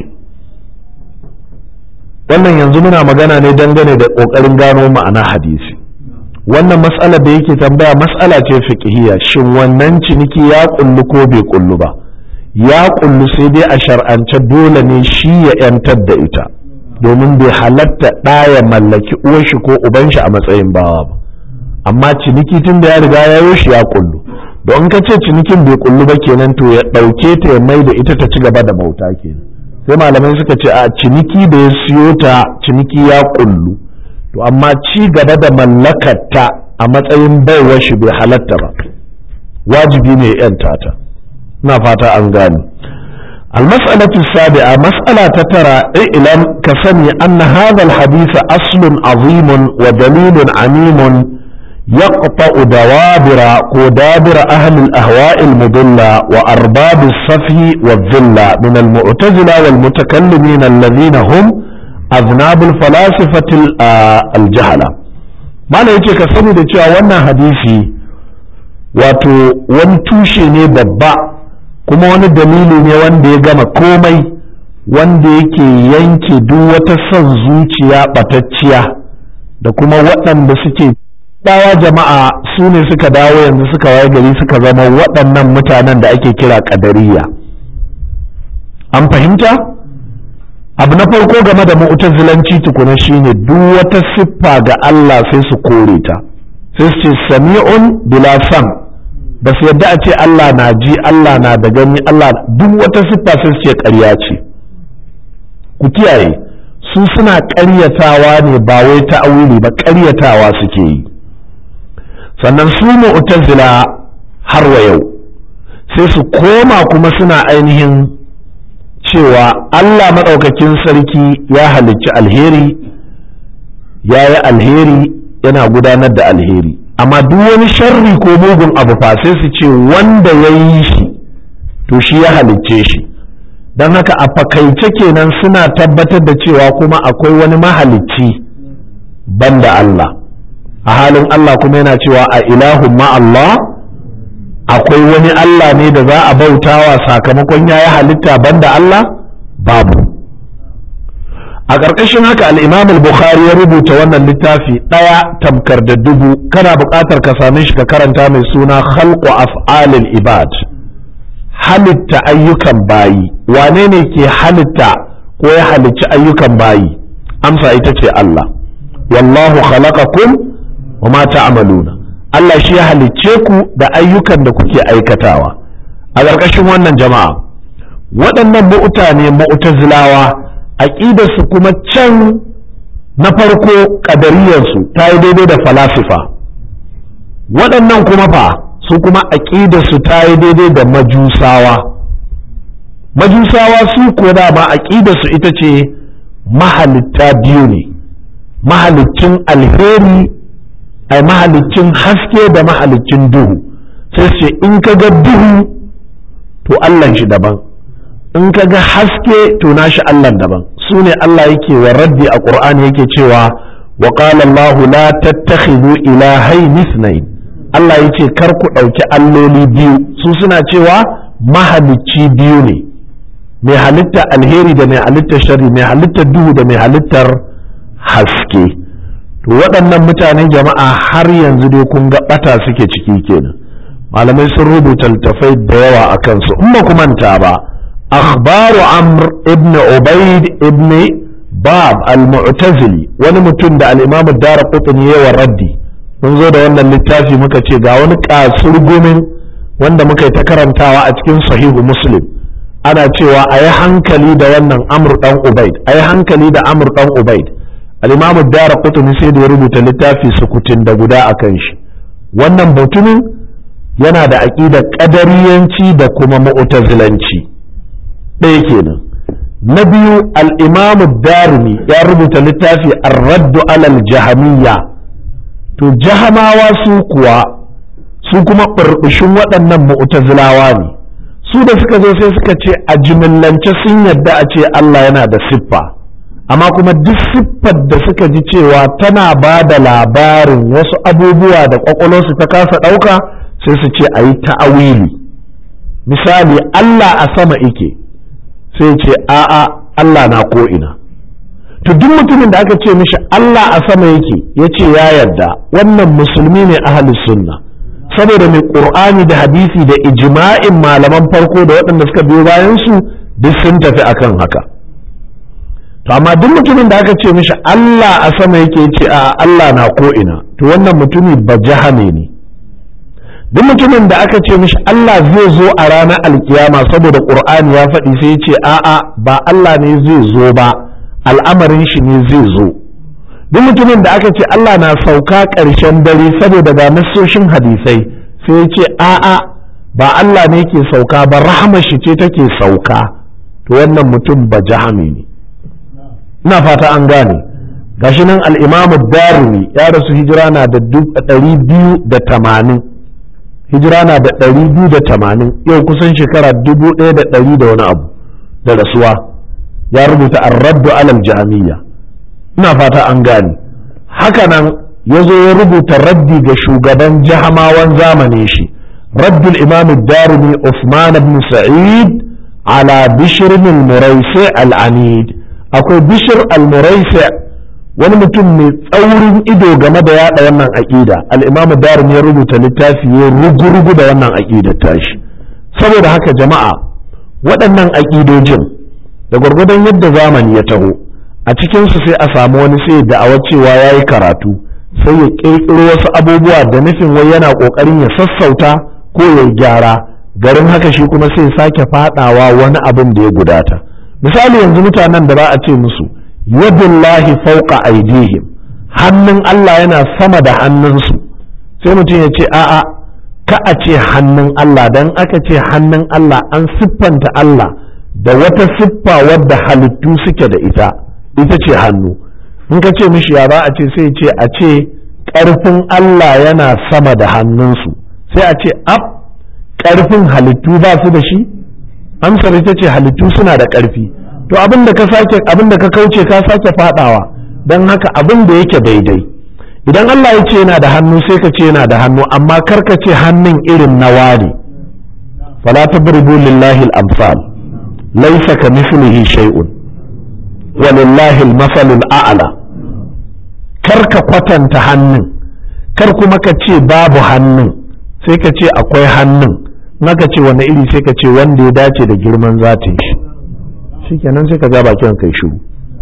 wannan yanzu muna magana ne dangane da ƙoƙarin gano ma'ana hadisi wannan matsalar da yake tambaya matsala ce fiqhiyya shin wannan ciniki ya kullu ko bai kullu ba ya kullu sai dai a shar'ance dole ne shi ya yantar da ita domin bai halatta ɗa ya mallaki uwar shi ko uban shi a matsayin bawa ba amma ciniki tun da ya riga ya yi shi ya kullu don ka ce cinikin bai kullu ba kenan to ya ɗauke ta ya mai da ita ta ci gaba da bauta kenan sai malamai suka ce a ciniki da ya siyo ta ciniki ya kullu to amma ci gaba da mallakarta a matsayin baiwar shi bai halatta ba wajibi ne yan tata ina fata an gane المسألة السابعة مسألة ترى اعلم كسني أن هذا الحديث أصل عظيم ودليل عميم يقطع دوابر ودابر أهل الأهواء المضلة وأرباب الصفي والذلة من المعتزلة والمتكلمين الذين هم أذناب الفلاسفة الجهلة ما لا يجي كسني da cewa wannan hadisi wato wani tushe ne babba kuma wani dalili ne wanda ya gama komai wanda yake yanke duk wata son zuciya ɓatacciya da kuma waɗanda suke dawa jama'a su ne suka dawo yanzu suka waye gari suka zama waɗannan mutanen da ake kira ƙadariya an fahimta abu na farko game da mu'tazilanci tukuna shine duk wata siffa ga Allah sai su kore ta sai su ce sami'un bila sam ba su yadda a ce Allah na ji Allah na da gani Allah duk wata siffa sai su ce ƙarya ce ku kiyaye su suna ƙaryatawa ne ba wai ta'awili ba ƙaryatawa suke yi sannan su mu'tazila har wa yau sai su koma kuma suna ainihin cewa Allah maɗaukakin sarki ya halicci alheri ya yi alheri yana gudanar da alheri amma duk wani sharri ko mugun abu fa sai su ce wanda ya yi shi to shi ya halicce shi don haka a fakaice kenan suna tabbatar da cewa kuma akwai wani mahalicci banda Allah a halin Allah kuma yana cewa a ilahun ma Allah akwai wani Allah ne da za a bautawa sakamakon ya yi halitta banda Allah babu a ƙarƙashin haka al'imam al-bukhari ya rubuta wannan littafi ɗaya tamkar da dubu kana buƙatar ka same shi ka karanta mai suna khalqu af'alil ibad halitta ayyukan bayi wane ne ke halitta ko ya halicci ayyukan bayi amsa ita ce Allah wallahu khalaqakum wa ma ta'maluna Allah shi ya halicce ku da ayyukan da kuke aikatawa a ƙarƙashin wannan jama'a waɗannan mu'tane mu'tazilawa aƙidarsu kuma can na farko ƙadariyarsu ta yi daidai da falasifa waɗannan kuma fa su kuma aƙidarsu ta yi daidai da majusawa majusawa su ko dama aƙidarsu ita ce mahalitta biyu ne mahaliccin alheri ai mahaliccin haske da mahaliccin duhu sai ce in ka ga duhu to Allah shi daban in ka ga haske to nashi Allah daban su ne Allah yake wa raddi a Qur'ani yake cewa wa qala Allah la tattakhidhu ilahayn ithnayn Allah ya ce kar ku ɗauki alloli biyu su suna cewa mahalicci biyu ne mai halitta alheri da mai halittar shari mai halittar duhu da mai halittar haske to waɗannan mutanen jama'a har yanzu dai kun ga ɓata suke ciki kenan malamai sun rubuta littafai da yawa a kansu in ba ku manta ba akhbaru amr ibn ubaid ibn bab al-mu'tazili wani mutum da al-imam ad-darqutni yawa raddi mun zo da wannan littafi muka ce ga wani kasurgumin wanda muka yi ta karantawa a cikin sahihu muslim ana cewa a yi hankali da wannan amr dan ubaid a yi hankali da amr dan ubaid al-imam ad-darqutni sai da ya rubuta littafi sukutin da guda akan shi wannan mutumin yana da aƙidar ƙadariyanci da kuma mu'tazilanci ɗaya kenan na biyu al'imamu darimi ya rubuta littafi ar-raddu alal jahamiyya to jahamawa su kuwa su kuma ɓurɓushin waɗannan mu'tazilawa ne su da suka zo sai suka ce a jimillance sun yadda a ce Allah yana da siffa amma kuma duk siffar da suka ji cewa tana ba da labarin wasu abubuwa da ƙwaƙwalwarsu ta kasa ɗauka sai su ce a yi ta'awili misali Allah a sama ike sai ce a'a Allah na ko'ina to duk mutumin da aka ce mishi Allah a sama yake ya ce ya yarda wannan musulmi ne ahalus sunna saboda mai ƙur'ani da hadisi da ijma'in malaman farko da waɗanda suka biyo bayan su duk sun tafi akan haka to amma duk mutumin da aka ce mishi Allah a sama yake ya ce a Allah na ko'ina to wannan mutumi ba jahame ne duk mutumin da aka ce mishi Allah zai zo a ranar alkiyama saboda Qur'ani ya faɗi sai ya ce a'a ba Allah ne zai zo ba al'amarin shi ne zai zo duk mutumin da aka ce Allah na sauka ƙarshen dare saboda ga nassoshin hadisai sai ya ce a'a ba Allah ne ke sauka ba rahama shi ce take sauka to wannan mutum ba jahami ne ina fata an gane gashi nan al-Imam darimi ya rasu hijira na da ɗari biyu da tamanin hijira na da ɗari biyu da tamanin yau kusan shekara dubu ɗaya da ɗari da wani abu da rasuwa ya rubuta arraddu alal jami'a ina fata an gane hakanan ya zo ya rubuta raddi ga shugaban jahamawan zamanin shi raddul imam darimi Usman ibn Sa'id ala bishr al-muraisi al-anid akwai bishr al-muraisi wani mutum mai tsaurin ido game da yada wannan aƙida al'imamu darin ya rubuta littafi ya rugu-rugu da wannan aƙidar tashi saboda haka jama'a waɗannan aƙidojin da gwargwadon yadda zamani ya taho a cikinsu sai a samu wani sai da'awar cewa ya yi karatu sai ya ƙirƙiro wasu abubuwa da nufin wai yana ƙoƙarin ya sassauta ko ya gyara garin haka shi kuma sai sake faɗawa wani abin da ya gudata misali yanzu mutanen da za a ce musu yadullahi fauqa aidihim hannun Allah yana sama da hannunsu sai mutum ya ce a'a ka a ce hannun Allah dan aka ce hannun Allah an siffanta Allah da wata siffa wadda halittu suke da ita ita ce hannu in ka ce mishi ya ba a ce sai ce a ce ƙarfin Allah yana sama da hannunsu sai a ce ab ƙarfin halittu ba su da shi amsar ita ce halittu suna da ƙarfi to abin da ka sake abin da ka kauce ka sake fadawa don haka abin da yake daidai idan Allah ya ce yana da hannu sai ka ce yana da hannu amma kar ka ce hannun irin na wani fala tabribu lillahi al-amsal laysa ka mithlihi shay'un wa lillahi al-masal al-a'la kar ka kwatanta hannun kar kuma ka ce babu hannun sai ka ce akwai hannun naka ce wani iri sai ka ce wanda ya dace da girman zatin shi shikenan sai ka ja bakin kai shiru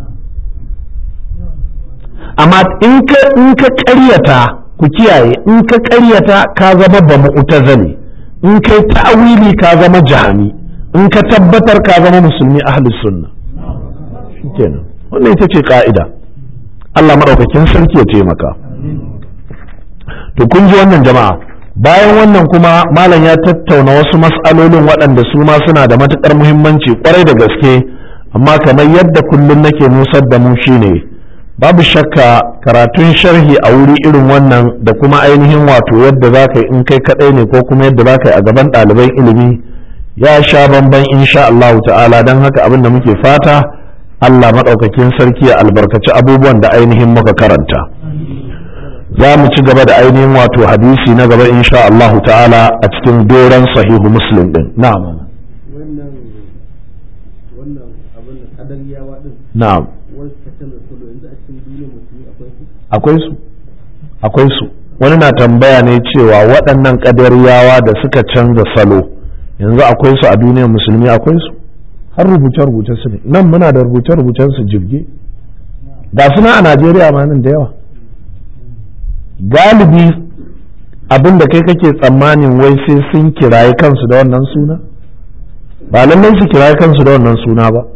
amma in ka in ka ƙaryata ku kiyaye in ka ƙaryata ka zama ba mu'tazali in kai ta'wili ka zama jahami in ka tabbatar ka zama musulmi ahlus sunna shikenan wannan ita ce ka'ida Allah madaukakin sarki ya taimaka to kun ji wannan jama'a bayan wannan kuma malam ya tattauna wasu mas'alolin waɗanda su ma suna da matuƙar muhimmanci kwarai da gaske amma kamar yadda kullum nake nusar da mu shine babu shakka karatun sharhi a wuri irin wannan da kuma ainihin wato yadda za ka yi in kai kaɗai ne ko kuma yadda za ka yi a gaban ɗaliban ilimi ya sha bamban insha Allah ta'ala don haka abin da muke fata Allah maɗaukakin sarki ya albarkaci abubuwan da ainihin muka karanta za mu ci gaba da ainihin wato hadisi na gaba insha Allahu ta'ala a cikin doron sahihu muslim din na'am wannan wannan abin da kadariyawa din na'am wani suka canza salo yanzu a cikin duniyar musulmi akwai su akwai su akwai su wani na tambaya ne cewa waɗannan kadariyawa da suka canza salo yanzu akwai su a duniyar musulmi akwai su har rubuce-rubuce su ne nan muna da rubuce-rubucen su jirge ga suna a Najeriya ma nan da yawa galibi abin da kai kake tsammanin wai sai sun kiraye kansu da wannan suna ba lallai su kiraye kansu da wannan suna ba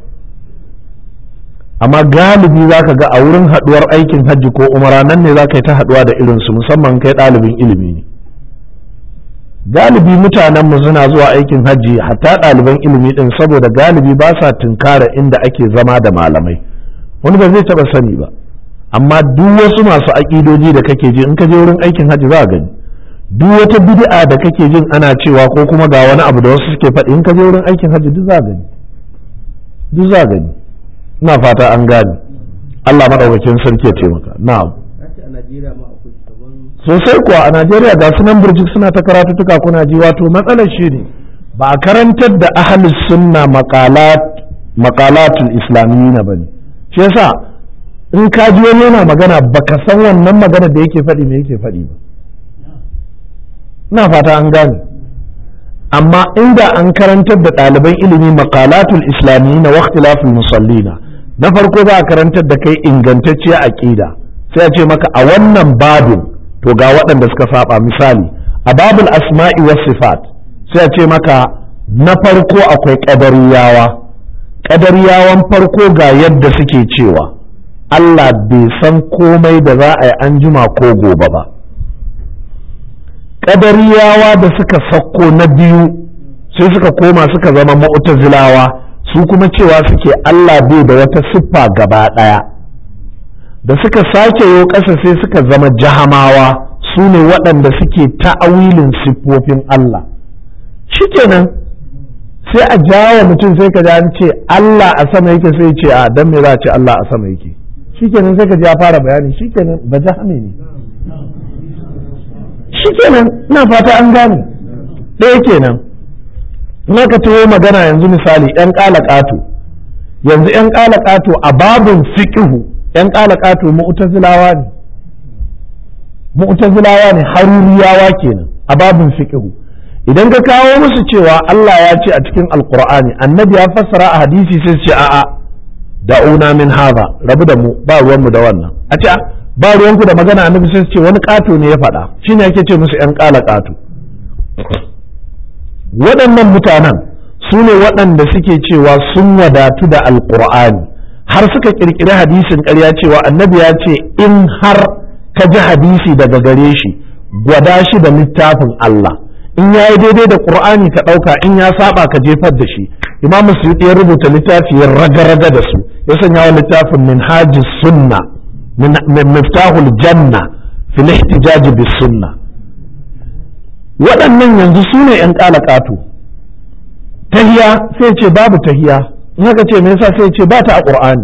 amma galibi za ka ga a wurin haduwar aikin hajji ko umara nan ne za ka yi ta haduwa da irinsu musamman kai ɗalibin ilimi ne galibi mutanenmu suna zuwa aikin hajji hatta ɗaliban ilimi ɗin saboda galibi ba sa tunkara inda ake zama da malamai wani ba zai taɓa sani ba amma duk wasu masu aƙidoji da kake ji in ka je wurin aikin hajji za a gani duk wata bid'a da kake jin ana cewa ko kuma ga wani abu da wasu suke faɗi in ka je wurin aikin hajji duk za a gani duk za a gani ina fata an gane Allah madaukakin sarki ya taimaka na'am ce a Najeriya ma akwai kaman sosai kuwa a Najeriya ga sunan burjik suna ta karatutuka kuna ji wato matsalar shi ne ba a karantar da ahlus sunna maqalat maqalatul islamiyyin bane shi yasa in ka ji wani yana magana baka san wannan magana da yake faɗi me yake faɗi ba ina fata an gane amma inda an karantar da ɗaliban ilimi maqalatul islamiyyin wa ikhtilaful musallina na farko za a karantar da kai ingantacciyar aqida sai a ce maka a wannan babin to ga waɗanda suka saba misali a babul asma'i was sifat sai a ce maka na farko akwai ƙadariyawa ƙadariyawan farko ga yadda suke cewa Allah bai san komai da za a yi an jima ko gobe ba ƙadariyawa da suka sakko na biyu sai suka koma suka zama mu'tazilawa su kuma cewa suke Allah bai da wata siffa gaba ɗaya da suka sake yo ƙasa sai suka zama jahamawa su ne waɗanda suke ta'awilin siffofin Allah shikenan sai a jawo mutum sai ka ji an ce Allah a sama yake sai ce a dan me za a ce Allah a sama yake shikenan sai ka ji ya fara bayani shikenan ba jahame ne shikenan ina fata an gane ɗaya kenan in aka taho magana yanzu misali yan ƙato yanzu yan ƙato a babin fiqhu yan ƙato mu'tazilawa ne mu'tazilawa ne haruriyawa kenan a babin fiqhu idan ka kawo musu cewa Allah ya ce a cikin alqur'ani annabi ya fassara a hadisi sai su ce a'a da'una min hadha rabu da mu ba ruwan mu da wannan a ce ba ruwanku da magana annabi sai su ce wani ƙato ne ya faɗa shine yake ce musu yan ƙala ƙato waɗannan mutanen su ne waɗanda suke cewa sun wadatu da alƙur'ani har suka ƙirƙiri hadisin ƙarya cewa annabi ya ce in har ka ji hadisi daga gare shi gwada shi da littafin Allah in ya yi daidai da ƙur'ani ka ɗauka in ya saba ka jefar da shi imam suyuti ya rubuta littafi ya raga-raga da su ya sanya wa littafin min sunna min miftahul janna fil ihtijaj bis sunna waɗannan yanzu su ne ‘yan ƙalaƙato tahiya sai ce babu tahiya in haka ce me yasa sai ce ba ta a ƙur'ani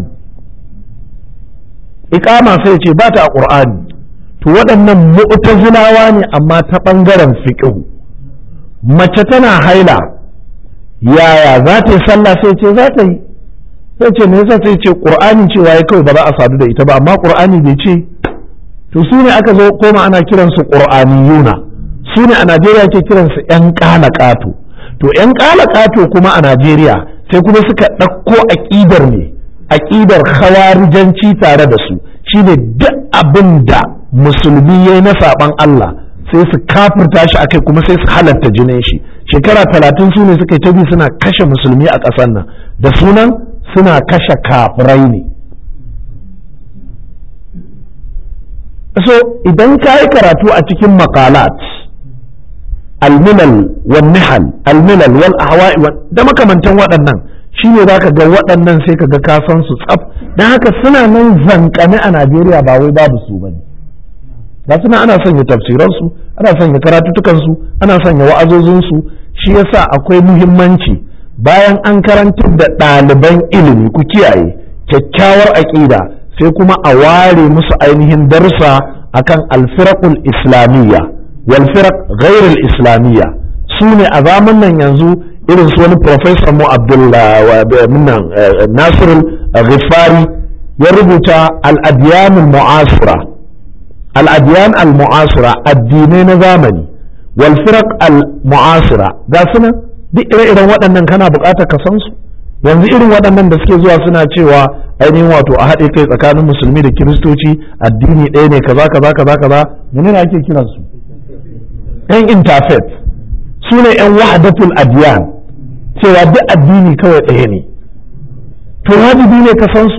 iƙama sai ce ba ta a ƙur'ani to waɗannan mu'tazilawa ne amma ta ɓangaren fiƙihu mace tana haila yaya za ta yi sallah sai ce za ta yi sai ce me yasa sai ce ƙur'ani cewa ya kawai ba za a sadu da ita ba amma ƙur'ani bai ce to su ne aka zo koma ana kiransu ƙur'aniyuna su ne a Najeriya ke kiransu 'yan ƙala ƙato to 'yan ƙala ƙato kuma a Najeriya sai kuma suka ɗauko aƙidar ne aƙidar khawarijanci tare da su shine duk abin da musulmi ya na saɓan Allah sai su kafirta shi akai kuma sai su halatta jinin shi shekara talatin su ne suka yi tabi suna kashe musulmi a ƙasar nan da sunan suna kashe kafirai ne so idan ka yi karatu a cikin makalat almilal wal nihal almilal wal ahwa'i da makamantan waɗannan shine zaka ga waɗannan sai ka ga ka san su tsaf dan haka suna nan zankane a Najeriya ba wai babu su bane ba suna ana sanya tafsiran su ana sanya karatutukan su ana sanya wa'azozin su shi yasa akwai muhimmanci bayan an karantar da ɗaliban ilimi ku kiyaye kyakkyawar aƙida sai kuma a ware musu ainihin darsa akan alfiraqul islamiyya wal firaq ghairul islamiyya su ne a zaman nan yanzu irin su wani professor mu abdullah nasirul ghifari ya rubuta al-adyan al-mu'asira al-adyan al-mu'asira addinai na zamani wal firaq al-mu'asira ga suna duk ire-iren waɗannan kana buƙatar ka san su yanzu irin waɗannan da suke zuwa suna cewa ainihin wato a haɗe kai tsakanin musulmi da kiristoci addini ɗaya ne kaza kaza kaza kaza menene ake kiran su yan interfaith su ne yan wahdatul adiyan cewa duk addini kawai ɗaya ne to wajibi ne ka san su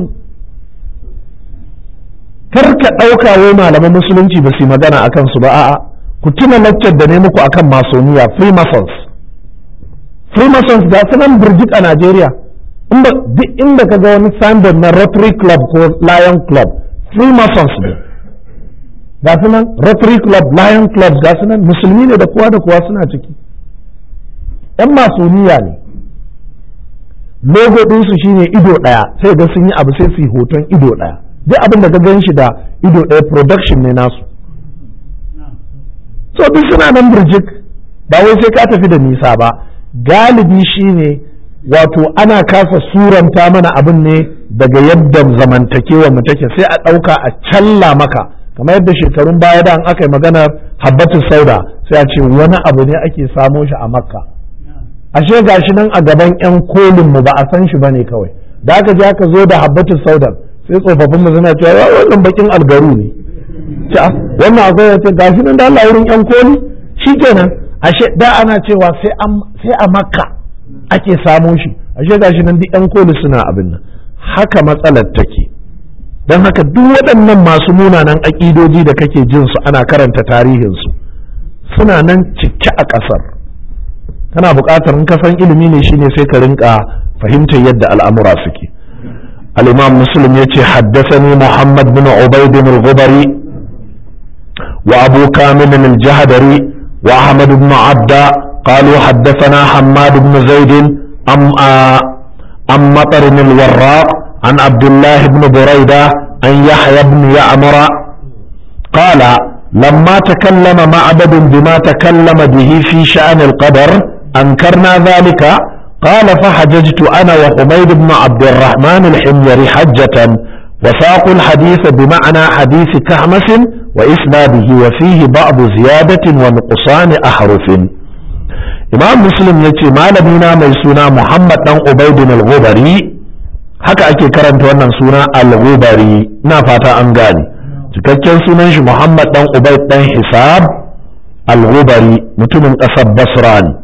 kar ka ɗauka wai malaman musulunci ba su yi magana a kansu ba a'a ku tuna laccar da ne muku akan masoniya freemasons freemasons ga sunan birjik a najeriya duk inda ka ga wani signboard na rotary club ko lion club freemasons ne ga sunan rotary club lion club ga sunan musulmi ne da kowa da kowa suna ciki yan masoniya ne logo ɗinsu shine ido ɗaya sai ga sun yi abu sai su yi hoton ido ɗaya duk abin da ka gan shi da ido ɗaya production ne nasu so duk suna nan birjik ba wai sai ka tafi da nisa ba galibi shine wato ana kasa suranta mana abin ne daga yadda zamantakewa mu take sai a ɗauka a challa maka kamar yadda shekarun baya da an aka yi maganar habbatu sauda sai a ce wani abu ne ake samo shi a makka ashe gashi nan a gaban yan kolin mu ba a san shi bane kawai da aka je aka zo da habbatu sauda sai tsofaffin mu suna cewa wannan bakin algaru ne wannan akwai ya ce gashi nan da Allah wurin yan koli shikenan ashe da ana cewa sai a makka ake samo shi ashe gashi nan duk yan koli suna abin nan haka matsalar take don haka duk waɗannan masu munanan aƙidoji da kake jin su ana karanta tarihinsu suna nan cike a ƙasar kana buƙatar in ka san ilimi ne shine sai ka rinka fahimtar yadda al'amura suke al-imam muslim yace haddathani muhammad bin ubayd al-ghubari wa abu kamil al-jahdari wa ahmad ibn abda قالوا حدثنا حماد بن زيد أم أم مطر الوراق عن عبد الله بن بريدة عن يحيى بن يعمر قال لما تكلم معبد بما تكلم به في شأن القدر أنكرنا ذلك قال فحججت أنا وحميد بن عبد الرحمن الحميري حجة وساقوا الحديث بمعنى حديث كهمس وإسناده وفيه بعض زيادة ونقصان أحرف imam muslim ya ce malamina mai suna muhammad dan ubaidin al-ghubari haka ake karanta wannan suna al-ghubari ina fata an gane cikakken sunan shi muhammad dan ubaid dan hisab al-ghubari mutumin kasar basra ne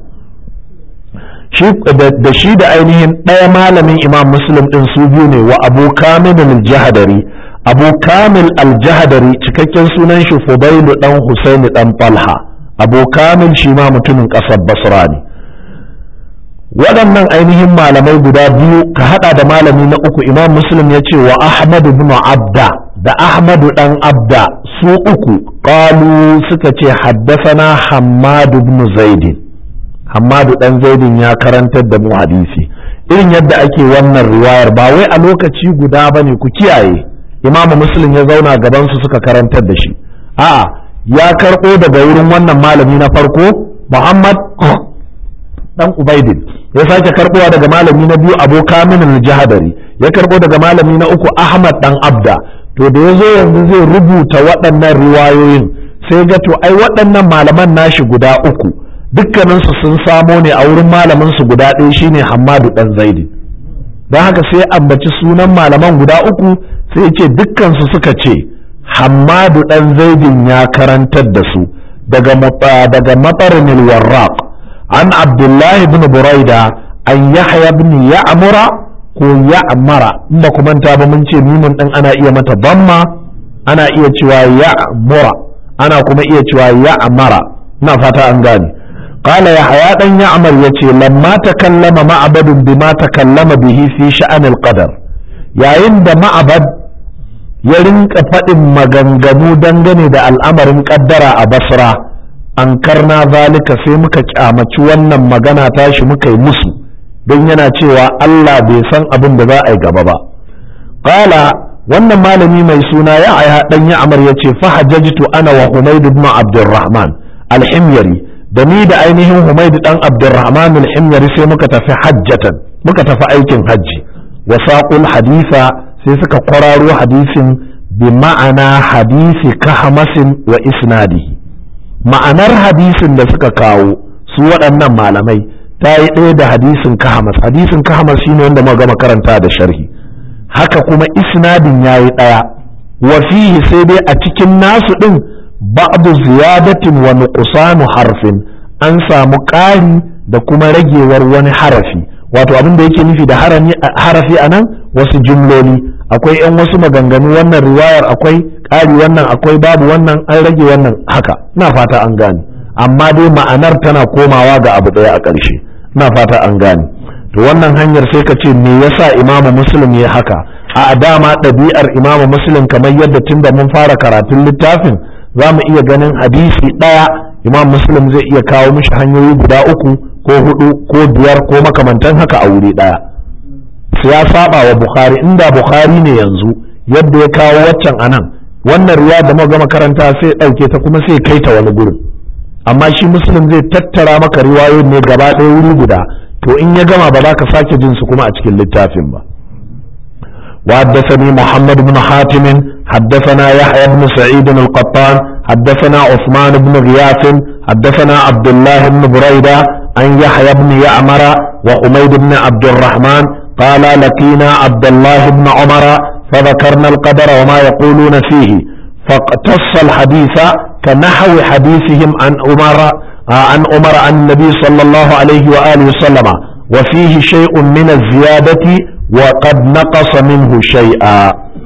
da shi da ainihin ɗaya malamin imam muslim ɗin su biyu ne wa abu kamil al-jahadari abu kamil al-jahadari cikakken sunan shi fudailu dan husaini dan falha abu kamil shi ma mutumin ƙasar basra ne waɗannan ainihin malamai guda biyu ka haɗa da malami na uku imam muslim ya ce wa ahmad ibn abda da ahmadu ɗan abda su uku ƙalu suka ce haddasana hammadu ibn zaidin hammadu ɗan zaidin ya karantar da mu hadisi irin yadda ake wannan riwayar ba wai a lokaci guda ba ne ku kiyaye imamu muslim ya zauna gabansu suka karantar da shi a'a ya karɓo daga wurin wannan malami na farko Muhammad dan Ubaidin ya sake karɓowa daga malami na biyu Abu Kamil al-Jahadari ya karɓo daga malami na uku Ahmad dan Abda to da yazo yanzu zai rubuta waɗannan riwayoyin sai ga to ai waɗannan malaman nashi guda uku dukkaninsu sun samo ne a wurin malamin su guda ɗaya shine Hammadu dan Zaidi don haka sai ambaci sunan malaman guda uku sai ce dukkansu suka ce Hammadu ɗan zaidin ya karantar da su daga daga matsarin warraq an Abdullahi bin Buraida an Yahya bin Ya'mura ko Ya'mara in ba ku manta ba mun ce mimun ɗin ana iya mata damma ana iya cewa Ya'mura ana kuma iya cewa Ya'mara ina fata an gane قال يحيى بن يعمر يتي لما تكلم معبد بما تكلم به في شأن القدر يا عند معبد ya rinka faɗin maganganu dangane da al'amarin ƙaddara a basra an karna zalika sai muka kyamaci wannan magana tashi muka yi musu don yana cewa Allah bai san abin da za a yi gaba ba qala wannan malami mai suna ya aya dan ya amar yace fa hajjajtu ana wa humayd ibn abdurrahman al-himyari da ni da ainihin humayd dan abdurrahman al-himyari sai muka tafi hajjatan muka tafi aikin hajji wa saqul haditha sai suka kwararo hadisin bi ma'ana hadisi kahmasin wa isnadihi ma'anar hadisin da suka kawo su waɗannan malamai ta yi ɗaya da hadisin kahamas hadisin kahamas shine wanda muka gama karanta da sharhi haka kuma isnadin ya yi ɗaya wa fihi sai dai a cikin nasu ɗin ba'du ziyadatin wa nuqsanu harfin an samu ƙari da kuma ragewar wani harafi wato abin da yake nufi da harafi a nan wasu jumloli akwai 'yan wasu maganganu wannan riwayar akwai ƙari wannan akwai babu wannan an rage wannan haka na fata an gane amma dai ma'anar tana komawa ga abu ɗaya a ƙarshe na fata an gane to wannan hanyar sai ka ce me yasa imamu muslim ya haka a dama ɗabi'ar imamu muslim kamar yadda tun da mun fara karatun littafin za mu iya ganin hadisi ɗaya imam muslim zai iya kawo mishi hanyoyi guda uku ko hudu ko biyar ko makamantan haka a wuri ɗaya ya saba wa bukhari inda bukhari ne yanzu yadda ya kawo waccan anan wannan riya da muka gama karanta sai ɗauke ta kuma sai kai ta wani gurin amma shi muslim zai tattara maka riwayoyin ne gaba ɗaya wuri guda to in ya gama ba za ka sake jin su kuma a cikin littafin ba وحدثني محمد بن حاتم حدثنا يحيى بن سعيد القطان حدثنا عثمان بن غياث حدثنا عبد الله بن بريدة عن يحيى بن يعمر وحميد بن عبد الرحمن قال لقينا عبد الله بن عمر فذكرنا القدر وما يقولون فيه فاقتص الحديث كنحو حديثهم عن عمر عن عمر عن النبي صلى الله عليه وآله وسلم وفيه شيء من الزيادة وقد نقص منه شيئا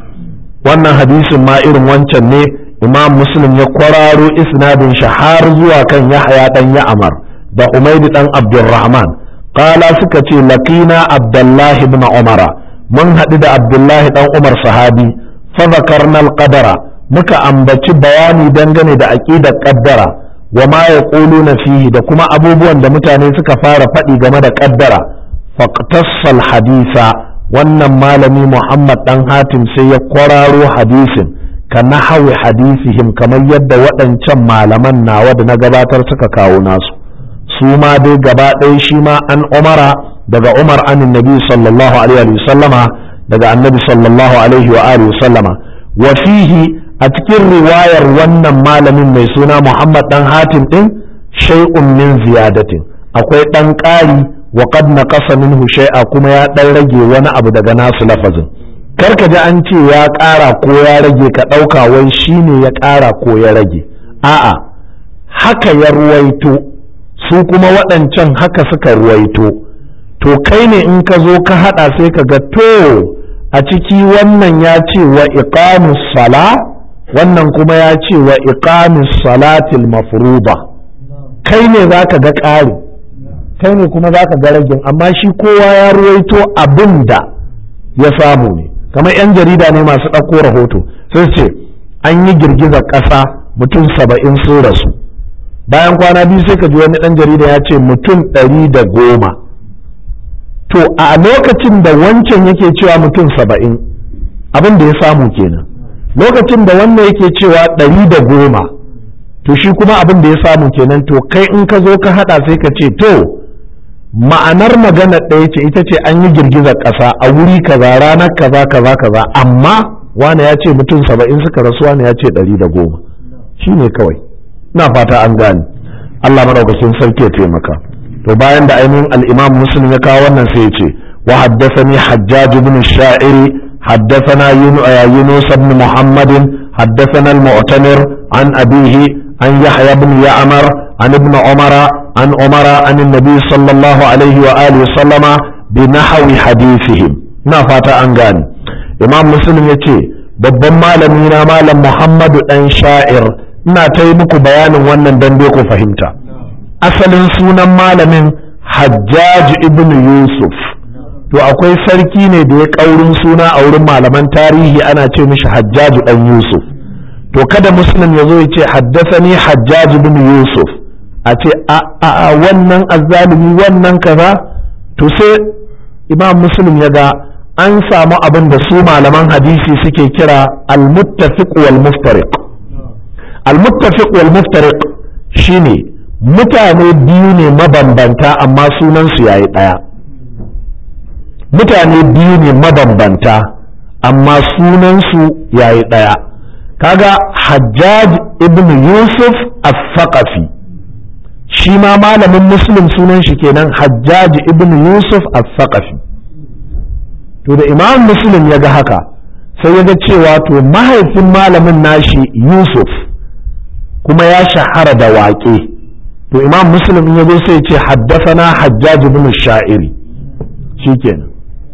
wannan hadisin ma irin wancan ne imam muslim ya kwararo isnadin shi har zuwa kan yahya dan ya'mar da umayd dan abdurrahman qala suka ce laqina abdullahi ibn umara mun haɗu da abdullahi dan umar sahabi fa zakarna al-qadara muka ambaci bayani dangane da aqidar qaddara wa ma yaquluna fihi da kuma abubuwan da mutane suka fara faɗi game da qaddara faqtassal hadisa wannan malami Muhammad dan Hatim sai ya kwararo hadisin ka nahawi hadisihim kamar yadda waɗancan malaman nawa da na gabatar suka kawo nasu su ma dai gaba ɗaya shi ma an umara daga umar anin nabi sallallahu alaihi wa sallama daga annabi sallallahu alaihi wa alihi sallama wa fihi a cikin riwayar wannan malamin mai suna Muhammad dan Hatim din shay'un min ziyadatin akwai dan ƙari wa qad naqasa minhu shay'a kuma ya dan rage wani abu daga nasu lafazin karka ji an ce ya ƙara ko ya rage ka ɗauka wai shine ya ƙara ko ya rage a'a haka ya ruwaito su kuma waɗancan haka suka ruwaito to kai ne in ka zo ka haɗa sai ka ga to a ciki wannan ya ce wa iqamus sala wannan kuma ya ce wa iqamus salatil mafruḍa kai ne zaka ga ƙari kai ne kuma zaka ga ragin amma shi kowa ya ruwaito abin da ya samu ne kamar 'yan jarida ne masu ɗauko rahoto sai ce an yi girgizar ƙasa mutum saba'in sun rasu bayan kwana biyu sai ka ji wani ɗan jarida ya ce mutum ɗari da goma to a lokacin da wancan yake cewa mutum saba'in abin da ya samu kenan lokacin da wannan yake cewa ɗari da goma to shi kuma abin da ya samu kenan to kai in ka zo ka haɗa sai ka ce to ma'anar magana ɗaya ce ita ce an yi girgizar ƙasa a wuri kaza ranar kaza kaza kaza amma wane ya ce mutum saba'in suka rasu wane ya ce ɗari da goma shi ne kawai na fata an gane Allah maɗaukakin sarki ya taimaka to bayan da ainihin al'imam muslim ya kawo wannan sai ya ce wa haddasani hajjaj ibn sha'iri حدثنا يونس بن محمد حدثنا المعتمر عن أبيه عن يحيى بن يعمر عن ابن عمر عن عمر عن النبي صلى الله عليه وآله وسلم بنحو حديثهم نافات أنغاني إمام مسلم يتي babban malami na malam Muhammadu ɗan sha'ir ina ta yi muku bayanin wannan dan ku fahimta asalin sunan malamin Hajjaj ibn Yusuf to akwai sarki ne da ya ƙaurin suna a wurin malaman tarihi ana ce mishi Hajjaj ɗan Yusuf to kada muslim ya zo ya ce haddasani Hajjaj ibn Yusuf a ce a wannan azzalumi wannan kaza to sai imam muslim ya ga an samu abin da su malaman hadisi suke kira al-muttafiq wal muftariq al-muttafiq wal muftariq shine mutane biyu ne mabambanta amma sunan su yayi daya mutane biyu ne mabambanta amma sunan su yayi daya kaga hajjaj ibn yusuf al-thaqafi shi ma malamin muslim sunan shi kenan hajjaj ibn yusuf al-thaqafi to da imam muslim ya ga haka sai ya ga cewa to mahaifin malamin nashi yusuf kuma ya shahara da waƙe to imam muslim ya zo sai ce haddasana hajjaj ibn sha'iri shikenan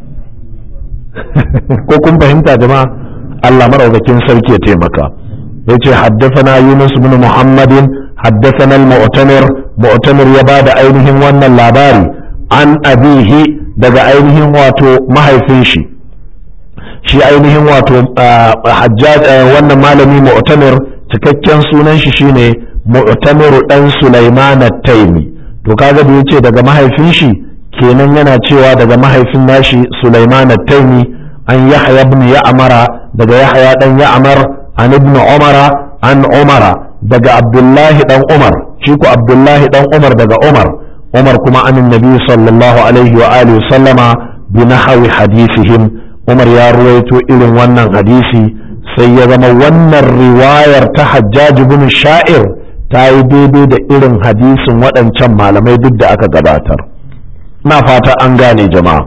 ko kun fahimta jama'a Allah maraukakin sarki ya taimaka ya ce haddasana yunus ibn muhammadin haddasana al-mu'tamir mu'tamir ya bada ainihin wannan labari an abihi daga ainihin wato mahaifin shi shi ainihin wato hajjaj wannan malami mu'tamir cikakken sunan shi shine mu'tamir dan Sulaiman at-Taimi to kaga da yace daga mahaifin shi kenan yana cewa daga mahaifin nashi Sulaiman at-Taimi an Yahya ibn Ya'mara daga Yahya dan Ya'mar an ibn Umara an Umara daga Abdullahi dan Umar shi ko Abdullahi dan Umar daga Umar Umar kuma an Nabi sallallahu alaihi wa alihi sallama bi nahwi hadithihim Umar ya ruwaito irin wannan hadisi sai ya zama wannan riwayar ta Hajjaj ibn Sha'ir ta yi daidai da irin hadisin waɗancan malamai duk da aka gabatar na fata an gane jama'a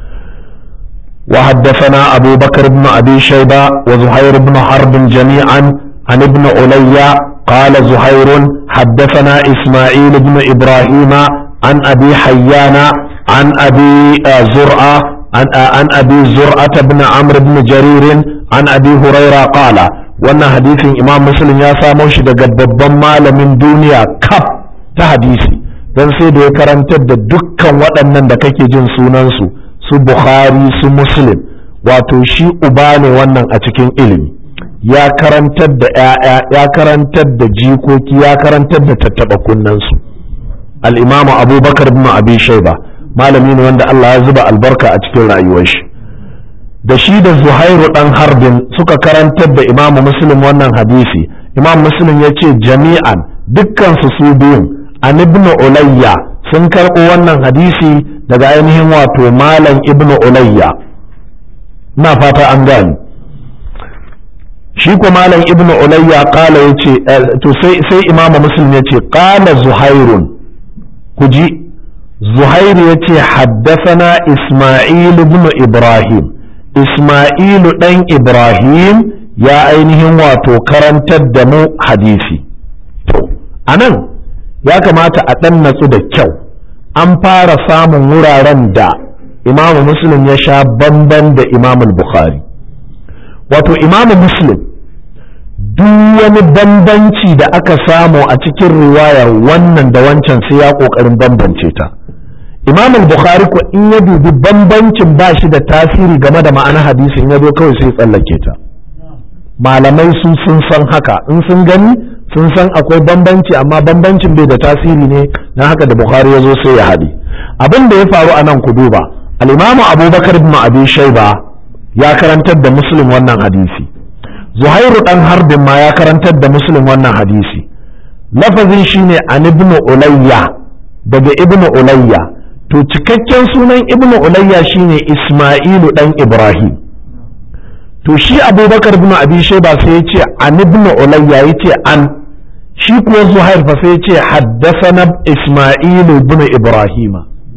وحدثنا أبو بكر بن أبي شيبة وزهير بن حرب جميعا عن ابن علي قال زهير حدثنا إسماعيل بن إبراهيم عن أبي حيان عن أبي زرعة عن, عن أبي زرعة بن عمرو بن جرير عن أبي هريرة قال wannan hadisin imam muslim ya samo shi daga babban malamin duniya kaf ta hadisi don sai da ya karantar da dukkan waɗannan da kake jin sunansu su bukhari su muslim wato shi uba ne wannan a cikin ilimi ya karantar da 'ya'ya ya karantar da jikoki ya karantar da tattaɓa kunnansu al'imamu abubakar bin abi shaiba malami ne wanda allah ya zuba albarka a cikin rayuwar shi da shi da zuhairu dan harbin suka karantar da imamu muslim wannan hadisi imam muslim ya ce jami'an dukkansu su biyun an ibnu ulayya sun karɓo wannan hadisi daga ainihin wato malam ibnu ulayya na fata an gani shi ko malam ibnu ulayya kala ya ce to sai imamu muslim ya ce kala zuhairun ku ji zuhairu ya ce haddasana isma'il ibn ibrahim Ismailu ɗan Ibrahim ya ainihin wato karantar da mu hadisi. To, a nan ya kamata a ɗan natsu da kyau, an fara samun wuraren da Imamu Muslim ya sha bamban da Imamul Bukhari. Wato, Imamu Muslim, duk wani bambanci da aka samu a cikin riwayar wannan da wancan sai ya ƙoƙarin bambance ta. imam al-bukhari ko in ya dubi bambancin ba shi da tasiri game da ma'ana hadisin ya zo kawai sai tsallake ta malamai su sun san haka in sun gani sun san akwai bambanci amma bambancin bai da tasiri ne na haka da bukhari ya zo sai ya haɗe abin da ya faru a nan ku duba al-imamu abubakar ibn abi shaiba ya karantar da muslim wannan hadisi zuhairu dan harbin ma ya karantar da muslim wannan hadisi lafazin shine an ibn ulayya daga ibn ulayya to cikakken sunan ibn ulayya shine isma'ilu dan ibrahim to shi abubakar ibn abi shayba sai ya ce an ibn ulayya ya ce an shi kuwa zuhair fa sai ya ce haddasana isma'ilu ibn ibrahim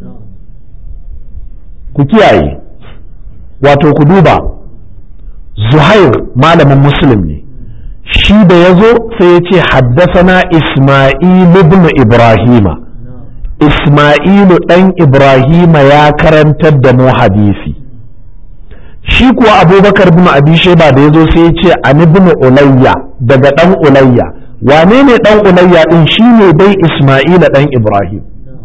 ku kiyaye wato ku duba zuhair malamin muslim ne shi da ya zo sai ya ce haddasana isma'ilu ibn ibrahima Ismailu ɗan Ibrahima ya karantar da mu hadisi. Shi kuwa Abubakar bin Abi Sheba da ya zo sai ya ce an ibn Ulayya daga ɗan Ulayya. Wane ne ɗan Ulayya ɗin shi ne dai Ismaila ɗan Ibrahim.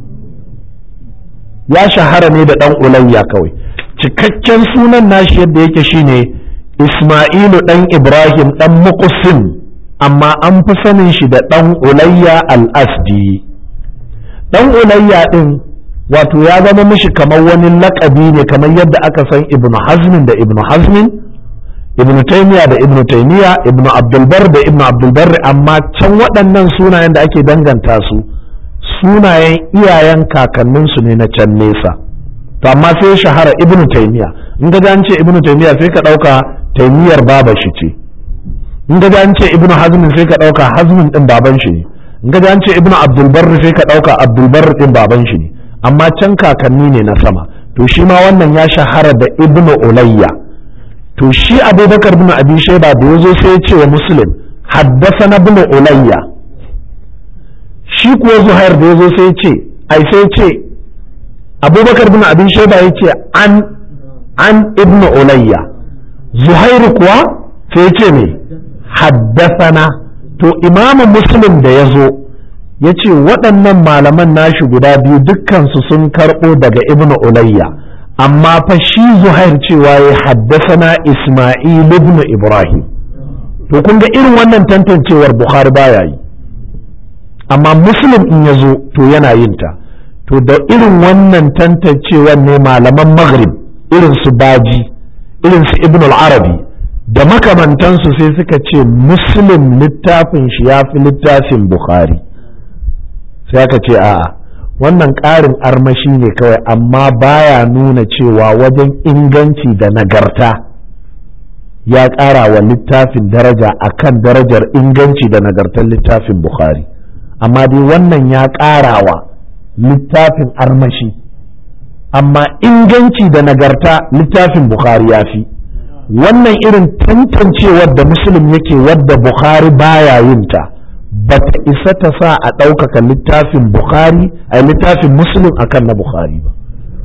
Ya shahara ne da ɗan Ulayya kawai. Cikakken sunan nashi yadda yake shi ne Ismailu ɗan Ibrahim ɗan Muqsim amma an fi sanin shi da ɗan Ulayya al-Asdi. dan ulayya din wato ya zama mishi kamar wani lakabi ne kamar yadda aka san ibnu hazmin da ibnu hazmin ibnu taymiya da ibnu taymiya ibnu abdulbar da ibnu abdulbar amma can waɗannan sunayen da ake danganta su sunayen iyayen kakanninsu ne na can nesa to amma sai shahara ibnu taymiya in ga an ce ibnu taymiya sai ka ɗauka taymiyar baba shi ce in ga an ce ibnu hazmin sai ka ɗauka hazmin ɗin baban shi ne in ga an ce ibnu abdulbar sai ka ɗauka abdulbar ɗin baban shi ne amma can kakanni ne na sama to shi ma wannan ya shahara da ibnu ulayya to shi abubakar bin abi shaiba da ya zo sai ya ce wa muslim haddasa na bin ulayya shi kuwa zuhair da ya zo sai ya ce ai sai ya ce abubakar bin abi shaiba ya ce an an ibn ulayya zuhair kuwa sai ya ce me haddasana to imamu muslim da ya zo ya ce waɗannan malaman nashi guda biyu dukkansu sun karɓo daga ibn ulayya amma fa shi zuhair cewa ya haddasana isma'il ibn ibrahim to kun ga irin wannan tantancewar bukhari baya yi amma muslim in ya zo to yana yin ta to da irin wannan tantancewar ne malaman maghrib irin su baji irin su ibn al-arabi da makamantansu sai suka ce muslim littafin shi ya fi littafin bukhari sai aka ce a'a wannan ƙarin armashi ne kawai amma baya nuna cewa wajen inganci da nagarta ya ƙara wa littafin daraja akan darajar inganci da nagartar littafin bukhari amma dai wannan ya ƙara wa littafin armashi amma inganci da nagarta littafin bukhari ya fi wannan irin tantancewar da musulun yake wadda bukhari baya yin ta ba ta isa ta sa a ɗaukaka littafin bukhari a littafin musulun akan na bukhari ba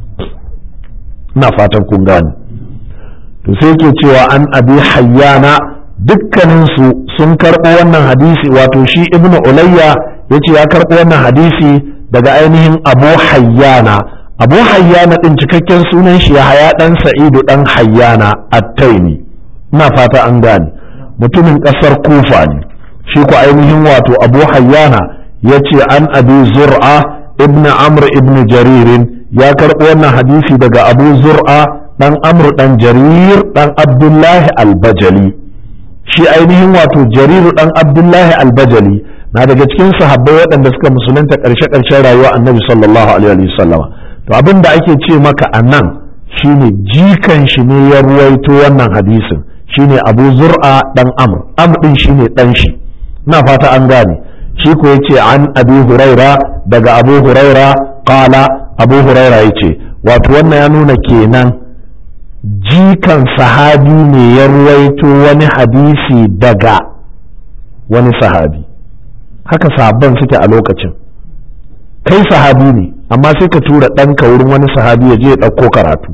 ina fatan kun gane to sai ke cewa an abi hayyana dukkaninsu sun karɓo wannan hadisi wato shi ibnu ulayya ya ce ya karɓo wannan hadisi daga ainihin abu hayyana abu hayyana ɗin cikakken sunan shi ya haya ɗan sa'idu ɗan hayyana attaini ina fata an gane mutumin ƙasar kufa ne shi ku ainihin wato abu hayyana ya ce an abi zur'a ibn amr ibn jaririn ya karɓo wannan hadisi daga abu zur'a ɗan amr ɗan jarir ɗan abdullahi albajali shi ainihin wato jariru ɗan abdullahi albajali na daga cikin sahabbai waɗanda suka musulunta ƙarshe-ƙarshen rayuwa annabi sallallahu alaihi wasallama to abin da ake ce maka a nan shine jikan shi ne ya ruwaito wannan hadisin shine abu zur'a ɗan amr amr ɗin shine ɗan shi ina fata an gane shi ko yace an abu huraira daga abu huraira qala abu huraira yace wato wannan ya nuna kenan jikan sahabi ne ya ruwaito wani hadisi daga wani sahabi haka sahabban suke a lokacin kai sahabi ne amma sai ka tura ɗanka wurin wani sahabi ya je ya ɗauko karatu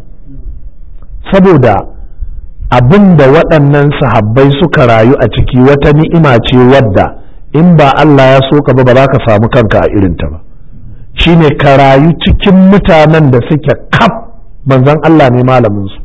saboda abin da waɗannan sahabbai suka rayu a ciki wata ni'ima ce wadda in ba Allah ya so ka ba ba za ka samu kanka a irinta ba shine ka rayu cikin mutanen da suke kaf manzon Allah ne malaminsu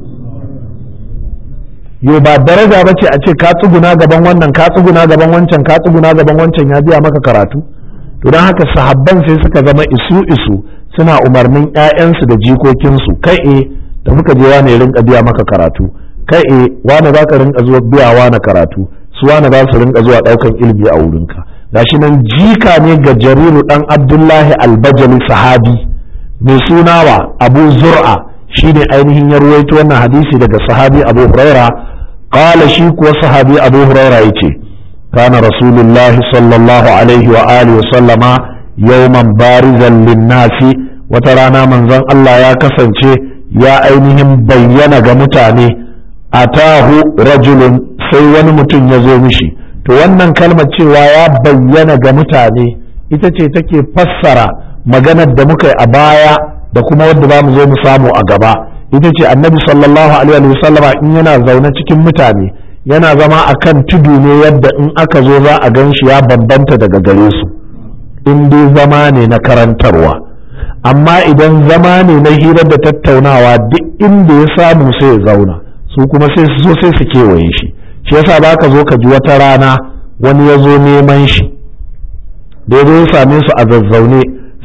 yo ba daraja ba ce a ce ka tsuguna gaban wannan ka tsuguna gaban wancan ka tsuguna gaban wancan ya biya maka karatu to don haka sahabban sai suka zama isu isu suna umarnin 'ya'yansu da jikokinsu kai e da muka je wani rinka biya maka karatu kai e wani za ka rinka zuwa biya wani karatu su wani za su rinka zuwa daukan ilimi a wurinka gashi nan jika ne ga jariru dan abdullahi albajali sahabi mai sunawa abu zur'a shine ainihin ya ruwaito wannan hadisi daga sahabi abu huraira qala shi kuwa sahabi abu huraira yace kana rasulullah sallallahu alaihi wa alihi wa sallama yawman barizan linnasi wata rana manzon Allah ya kasance ya ainihin bayyana ga mutane atahu rajulun sai wani mutum ya zo mishi to wannan kalmar cewa ya bayyana ga mutane ita ce take fassara maganar da muka yi a baya da kuma wadda za mu zo mu samu a gaba ita ce annabi sallallahu alaihi wasallama in yana zaune cikin mutane yana zama a kan tudu ne yadda in aka zo za a gan shi ya bambanta daga gare su in dai zama ne na karantarwa amma idan zama ne na hirar da tattaunawa duk inda ya samu sai ya zauna su kuma sai su zo sai su kewaye shi shi yasa ba ka zo ka ji wata rana wani ya zo neman shi da ya zo ya same su a zazzaune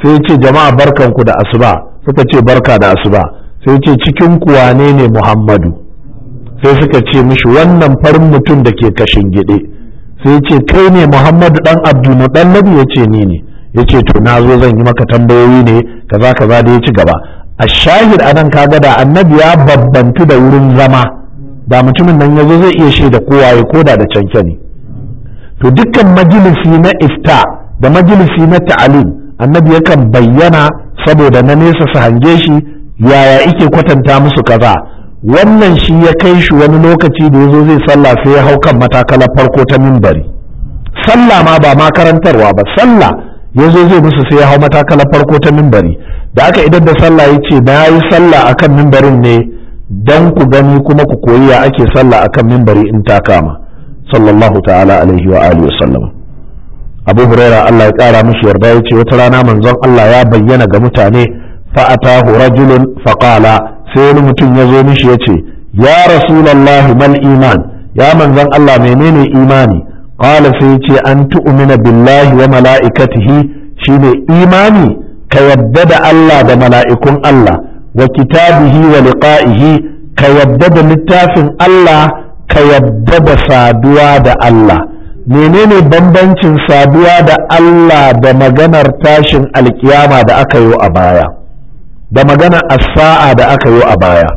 sai ya ce jama'a barkanku da asuba suka ce barka da asuba sai ya ce cikin ku wane ne muhammadu sai suka ce mishi wannan farin mutum da ke kashin gide sai ya ce kai ne muhammadu dan abdulmuɗallabi ya ce ni ne ya ce to na zo zan yi maka tambayoyi ne kaza kaza da ya ci gaba a shahid anan kaga da annabi ya babbantu da wurin zama da mutumin nan yazo zai iya shaida kowa ya koda da canke ne to dukkan majalisi na ifta da majalisi na ta'alim annabi yakan bayyana saboda na nesa su hange shi yaya ike kwatanta musu kaza wannan shi ya kai shi wani lokaci da yazo zai sallah sai ya hau kan matakalar farko ta mimbari sallah ma ba ma karantarwa ba sallah yazo zai musu sai ya hau matakalar farko ta mimbari da aka idan da sallah ya ce na yi sallah akan mimbarin ne don ku gani kuma ku koyi ya ake sallah akan mimbari in ta kama sallallahu ta'ala alaihi wa alihi wasallam abu huraira Allah ya kara mishi yarda ya ce wata rana manzon Allah ya bayyana ga mutane fa atahu rajulun fa qala sai wani mutum ya zo mishi ya ce ya rasulullahi mal iman ya manzon Allah menene imani qala sai ya ce an tu'mina billahi wa mala'ikatihi shine imani ka yadda da Allah da mala'ikun Allah wa kitabihi wa liqa'ihi ka yadda da littafin Allah ka yadda da saduwa da Allah menene bambancin saduwa da Allah da maganar tashin alkiyama da aka yi a baya da maganar as-sa'a da aka yi a baya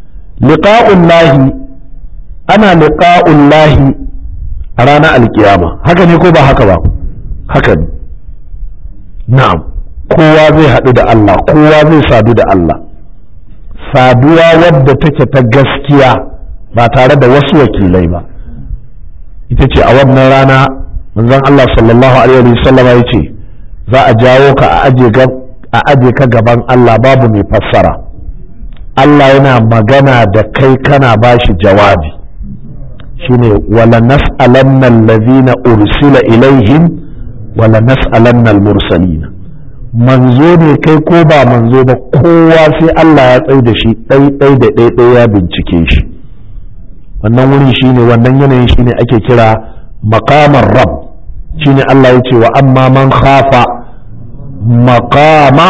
liqa'ullahi ana liqa'ullahi a ranar alkiyama haka ne ko ba haka ba haka ne na'am kowa zai haɗu da Allah kowa zai sadu da Allah saduwa wadda take ta gaskiya ba tare da wasu wakilai ba ita ce a wannan rana manzon Allah sallallahu alaihi wasallam ya ce za a jawo ka a aje ka gaban Allah babu mai fassara Allah yana magana da kai kana bashi jawabi shine wala nas'alanna allazina ursila ilaihim wala nas'alanna al-mursalina manzo ne kai ko ba manzo ba kowa sai Allah ya tsai da shi ɗai da ɗai ya bincike shi wannan wuri shine wannan yanayin shine ake kira makamar rab shine Allah ya ce wa amma man khafa makama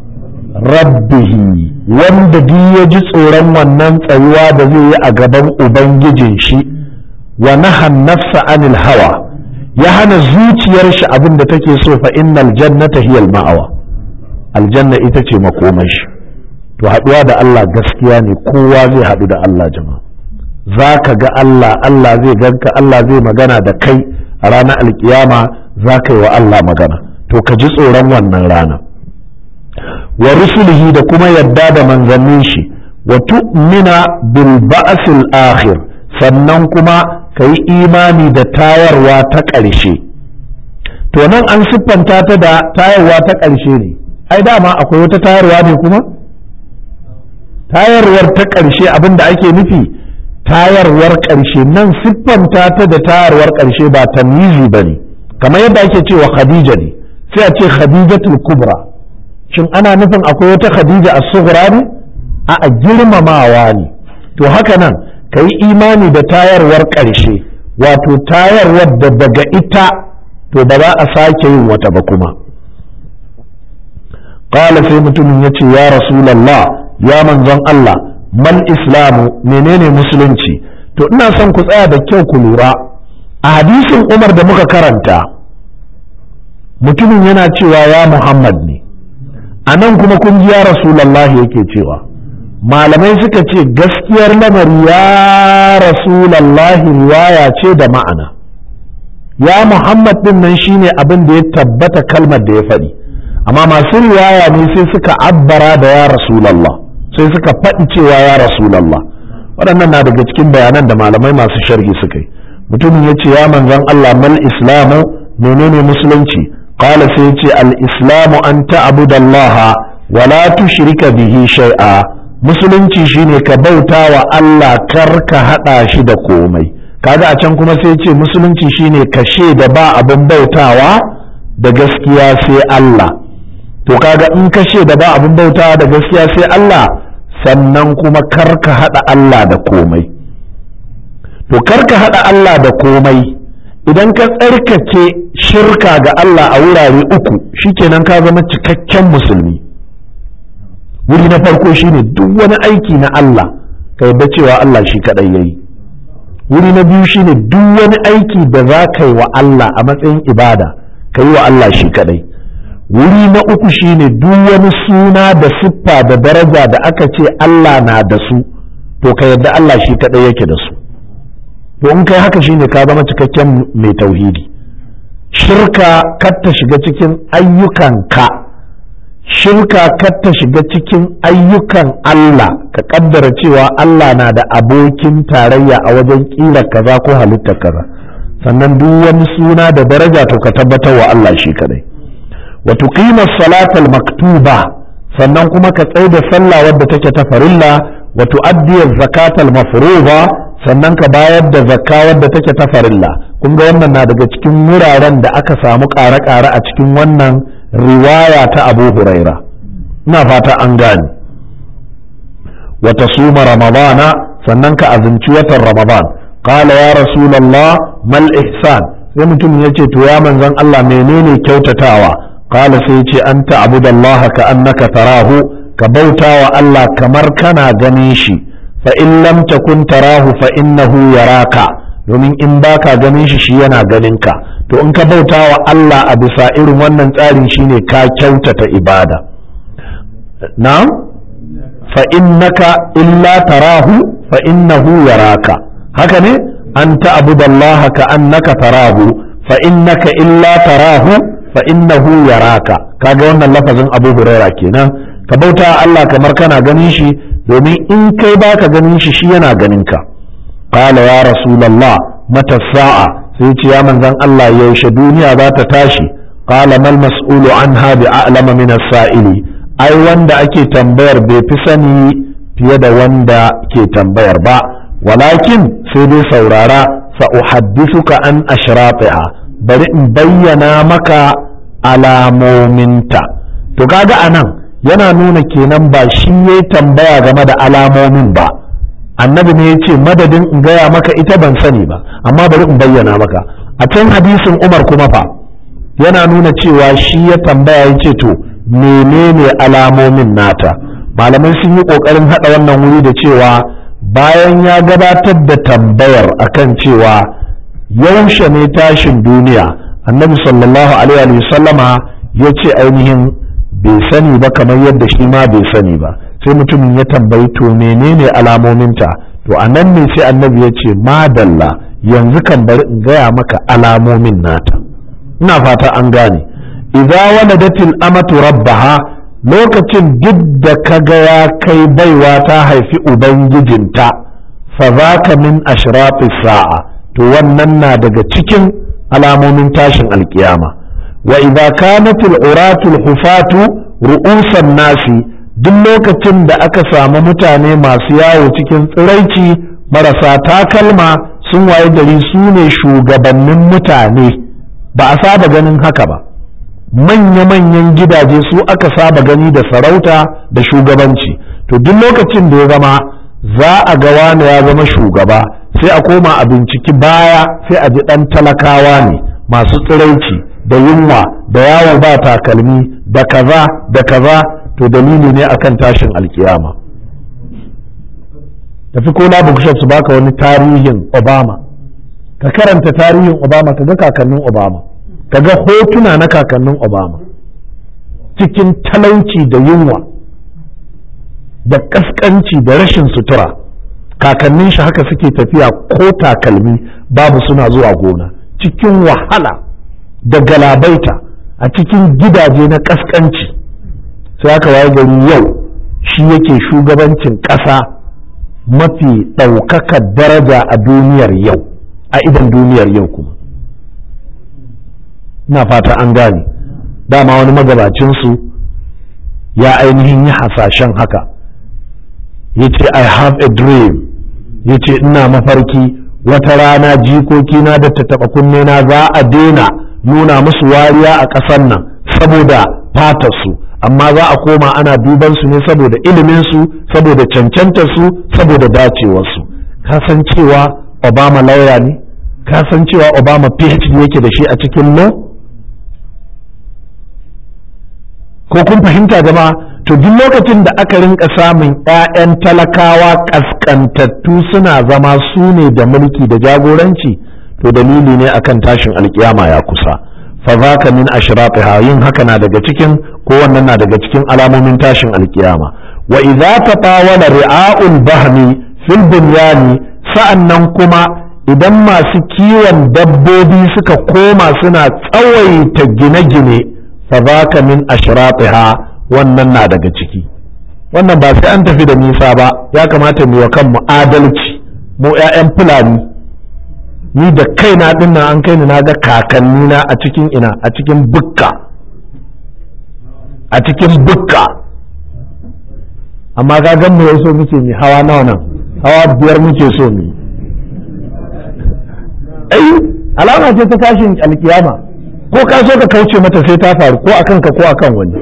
rabbihi wanda duk ya ji tsoron wannan tsayuwa da zai yi a gaban ubangijin shi wa nahan nafsa anil hawa ya hana zuciyar shi abin da take so fa innal jannata hiyal ma'awa aljanna ita ce makomai shi to haɗuwa da Allah gaskiya ne kowa zai haɗu da Allah jama'a za ka ga Allah Allah zai ganka Allah zai magana da kai a ranar alkiyama za ka yi wa Allah magana to ka ji tsoron wannan rana wa rusulihi da kuma yadda da manzannin shi wa tu'mina bil ba'sil akhir sannan kuma ka yi imani da tayarwa ta ƙarshe to nan an siffanta ta da tayarwa ta ƙarshe ne ai dama akwai wata tayarwa ne kuma tayarwar ta ƙarshe abin da ake nufi tayarwar ƙarshe nan siffanta ta da tayarwar ƙarshe ba tamyizi ba ne kamar yadda ake cewa khadija ne sai a ce khadijatul kubra shin ana nufin akwai wata khadija a sughra ne a girmamawa ne to haka nan ka yi imani da tayarwar ƙarshe wato tayarwar da daga ita to ba za a sake yin wata ba kuma qala sai mutumin ya ce ya rasulallah ya manzon Allah mal islamu menene musulunci to ina son ku tsaya da kyau ku lura a hadisin umar da muka karanta mutumin yana cewa ya muhammad ne a nan kuma kun ji ya rasulallah yake cewa malamai suka ce gaskiyar lamari ya rasulallah riwaya ce da ma'ana ya muhammad din nan shine abin da ya tabbata kalmar da ya faɗi amma masu riwaya ne sai suka abbara da ya rasulallah sai suka faɗi cewa ya rasulallah waɗannan na daga cikin bayanan da malamai masu sharhi suka yi mutumin ya ce ya manzon Allah mal islamu menene musulunci qala sai ce al islamu an ta'budallaha wa la tushrika bihi shay'a musulunci shine ka bauta wa Allah kar ka hada shi da komai kaga a can kuma sai ce musulunci shine ka da ba abin bautawa da gaskiya sai Allah to kaga in ka da ba abin bautawa da gaskiya sai Allah sannan kuma kar ka hada Allah da komai to kar ka hada Allah da komai idan ka tsarkake shirka ga Allah a wurare uku shikenan ka zama cikakken musulmi wuri na farko shine duk wani aiki na Allah ka yadda cewa Allah shi kadai yayi wuri na biyu shine duk wani aiki da za ka yi wa Allah a matsayin ibada ka yi wa Allah shi kadai wuri na uku shine duk wani suna da siffa da daraja da aka ce Allah na da su to ka yadda Allah shi kadai yake da su to in kai haka shine ka zama cikakken mai tauhidi shirka kar ta shiga cikin ayyukanka shirka kar ta shiga cikin ayyukan Allah ka kaddara cewa Allah na da abokin tarayya a wajen kila kaza ko halittar kaza sannan duk wani suna da daraja to ka tabbatar wa Allah shi kadai wa tuqima salatal maktuba sannan kuma ka tsaye da sallah wadda take ta farilla wa tuaddi zakatal mafruḍa sannan ka bayar da zakka wadda take ta farilla kun ga wannan na daga cikin wuraren da aka samu ƙare-ƙare a cikin wannan riwaya ta abu huraira ina fata an gane wata suma ramadana sannan ka azumci watan ramadan qala ya rasulallah mal ihsan sai mutum ya ce to ya manzon Allah menene kyautatawa qala sai ce an ta'budallaha ka annaka tarahu ka bautawa Allah kamar kana ganin shi fa in lam takun tarahu fa innahu yaraka domin in baka ganin shi shi yana ganin ka to in ka bauta wa Allah a bisa irin wannan tsarin shine ka kyautata ibada na'am fa innaka illa tarahu fa innahu yaraka haka ne an ta'budallaha ka annaka tarahu fa innaka illa tarahu fa innahu yaraka kaga wannan lafazin Abu Huraira kenan ka bauta Allah kamar kana ganin shi domin in kai baka ganin shi shi yana ganin ka qala ya rasulullah mata sa'a sai ce ya manzon Allah yaushe duniya za ta tashi qala mal mas'ulu anha bi a'lama min as-sa'ili ai wanda ake tambayar bai fi sani fiye da wanda ke tambayar ba walakin sai dai saurara sa uhaddithuka an ashratiha bari in bayyana maka alamominta to kaga anan yana nuna kenan ba shi ya tambaya game da alamomin ba annabi ne ya ce madadin in gaya maka ita ban sani ba amma bari in bayyana maka a can hadisin umar kuma fa yana nuna cewa shi ya tambaya ya ce to menene alamomin nata malamai sun yi ƙoƙarin haɗa wannan wuri da cewa bayan ya gabatar da tambayar akan cewa yaushe ne tashin duniya annabi sallallahu alaihi sallama ya ce ainihin bai sani ba kamar yadda shi ma bai sani ba sai mutumin ya tambayi to menene alamominta to a nan ne sai annabi ya ce madalla yanzu kan bari in gaya maka alamomin nata ina fata an gane idza waladatil amatu rabbaha lokacin duk da kaga ya kai baiwa ta haifi ubangijinta fa zaka min ashrafis sa'a to wannan na daga cikin alamomin tashin alkiyama wa idza kanatil uratul hufatu ru'usan nasi duk lokacin da aka samu mutane masu yawo cikin tsiraici marasa takalma sun waye gari su ne shugabannin mutane ba a saba ganin haka ba manya-manyan gidaje su aka saba gani da sarauta da shugabanci to duk lokacin da ya zama za a ga wani ya zama shugaba sai a koma a binciki baya sai a ji ɗan talakawa ne masu tsiraici da yunwa da yawo ba takalmi da kaza da kaza to dalili ne akan tashin alkiyama tafi ko na bookshop su baka wani tarihin obama ka karanta tarihin obama ka ga kakannin obama ka ga hotuna na kakannin obama cikin talauci da yunwa da kaskanci da rashin sutura kakannin shi haka suke tafiya ko takalmi babu suna zuwa gona cikin wahala da galabaita a cikin gidaje na kaskanci sai aka waye gari yau shi yake shugabancin ƙasa mafi ɗaukakar daraja a duniyar yau a idan duniyar yau kuma na fata an gane dama wani magabacinsu ya ainihin yi hasashen haka ya ce i have a dream ya ce ina mafarki wata rana jikokina da ta taɓa kunne na za a daina nuna musu wariya a ƙasar nan saboda fatarsu amma za a koma ana duban su ne saboda iliminsu saboda cancantarsu saboda dacewarsu ka san cewa obama lauya ne ka san cewa obama phd yake da shi a cikin law ko kun fahimta jama'a to duk lokacin da aka rinka samun 'ya'yan talakawa kaskantattu suna zama su ne da mulki da jagoranci to dalili ne akan tashin alkiyama ya kusa fa zaka min ashratiha yin haka na daga cikin ko wannan na daga cikin alamomin tashin alkiyama wa idza tatawala ri'a'ul bahmi fil bunyani sa'annan kuma idan masu kiwon dabbobi suka koma suna tsawaita gine-gine fa zaka min ashratiha wannan na daga ciki wannan ba sai an tafi da nisa ba ya kamata mu wa kanmu adalci mu 'ya'yan fulani ni da kaina din nan an kai ni na ga kakanni na a cikin ina a cikin bukka a cikin bukka amma ga gan mu so muke mi hawa nawa nan hawa biyar muke so mu ai alama ce ta tashin alkiyama ko ka so ka kauce mata sai ta faru ko akan ka ko akan wani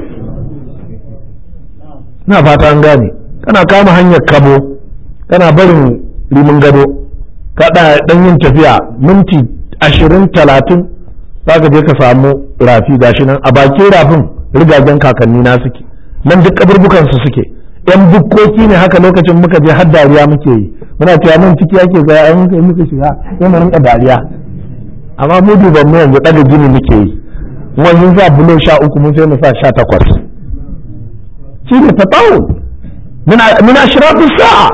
na fata an gane kana kama hanyar kabo kana barin rimin gado kada dan yin tafiya minti ashirin talatin za ka je ka samu rafi gashi nan a bakin rafin rigagen kakanni na suke nan duk kaburbukan su suke yan bukkoki ne haka lokacin muka je har dariya muke yi muna cewa nan ciki ake zaya an muka muka shiga sai mu rinka dariya amma mu duban mu yanzu daga gini muke yi mun sa bulo sha uku mun sai mu sa sha takwas shi ne tatawun min ashrafis sa'a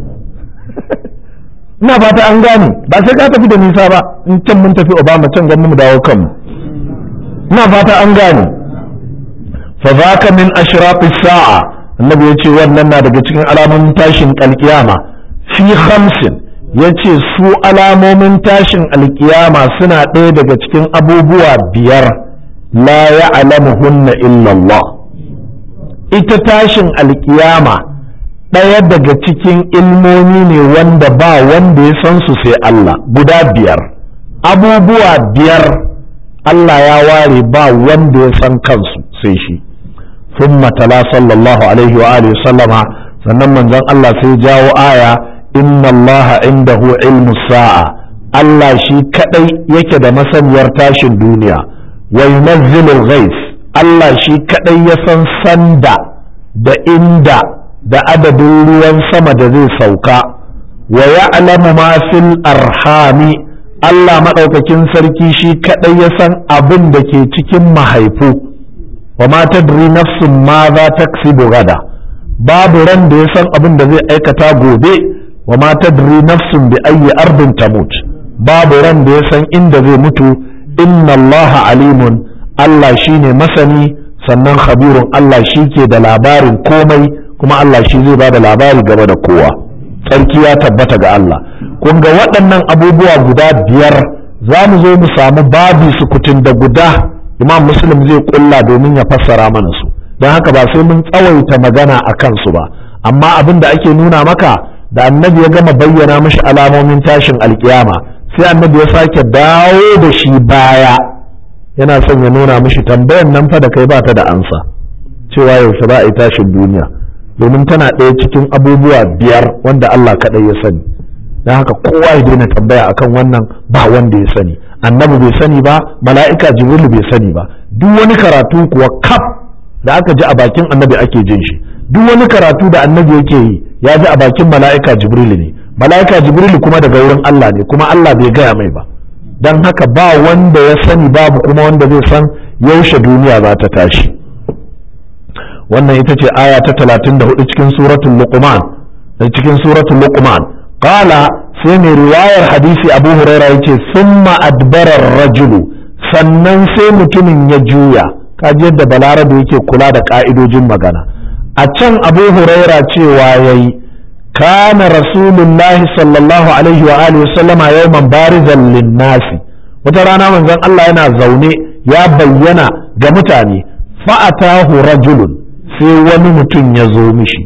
ina fata an gane ba sai ka tafi da nisa ba in can mun tafi obama can gan mu dawo kanmu ina fata an gane fa zaka min ashrafis sa'a annabi yace wannan na daga cikin alamomin tashin alkiyama fi khamsin yace su alamomin tashin alkiyama suna ɗaya daga cikin abubuwa biyar la ya'lamuhunna illa Allah ita tashin alkiyama ɗaya daga cikin ilmomi ne wanda ba wanda ya san su sai Allah guda biyar abubuwa biyar Allah ya ware ba wanda ya san kansu sai shi ثم تلا صلى الله عليه وآله وسلم sannan manzon Allah sai jawo aya inna Allah indahu ilmu sa'a Allah shi kadai yake da masaniyar tashin duniya wa yunazzilul ghais Allah shi kadai ya san sanda da inda da adadin ruwan sama da zai sauka wa ya'lamu ma fil arhami Allah maɗaukakin sarki shi kadai ya san abin da ke cikin mahaifu wa ma tadri nafsun ma za taksibu gada babu ran da ya san abin da zai aikata gobe wa ma tadri nafsun bi ayyi ardin tamut babu ran da ya san inda zai mutu inna allaha alimun Allah shine masani sannan khabirun Allah shi ke da labarin komai kuma Allah shi zai ba da labari game da kowa tsarki ya tabbata ga Allah kun ga waɗannan abubuwa guda biyar za mu zo mu samu babi sukutun da guda imam muslim zai kulla domin ya fassara mana su don haka ba sai mun tsawaita magana a kansu ba amma abin da ake nuna maka da annabi ya gama bayyana mashi alamomin tashin alkiyama sai annabi ya sake dawo da shi baya yana son ya nuna mashi tambayan nan fa da kai ba ta da ansa cewa yaushe za a yi tashin duniya domin tana ɗaya cikin abubuwa biyar wanda Allah kaɗai ya sani don haka kowa ya daina tambaya akan wannan ba wanda ya sani annabi bai sani ba mala'ika jibrilu bai sani ba duk wani karatu kuwa kaf da aka ji a bakin annabi ake jin shi duk wani karatu da annabi yake yi ya ji a bakin mala'ika jibrilu ne mala'ika jibrilu kuma daga wurin Allah ne kuma Allah bai gaya mai ba don haka ba wanda ya sani babu kuma wanda zai san yaushe duniya za ta tashi wannan ita ce aya ta 34 cikin suratul luqman cikin suratul luqman qala sai mai riwayar hadisi abu huraira yace summa adbara rajulu sannan sai mutumin ya juya kaji yadda balarabe yake kula da ka'idojin magana a can abu huraira cewa yayi kana rasulullahi sallallahu alaihi wa alihi sallama yawman barizan linnasi wata rana manzon Allah yana zaune ya bayyana ga mutane fa'atahu rajulun sai wani mutum ya zo mishi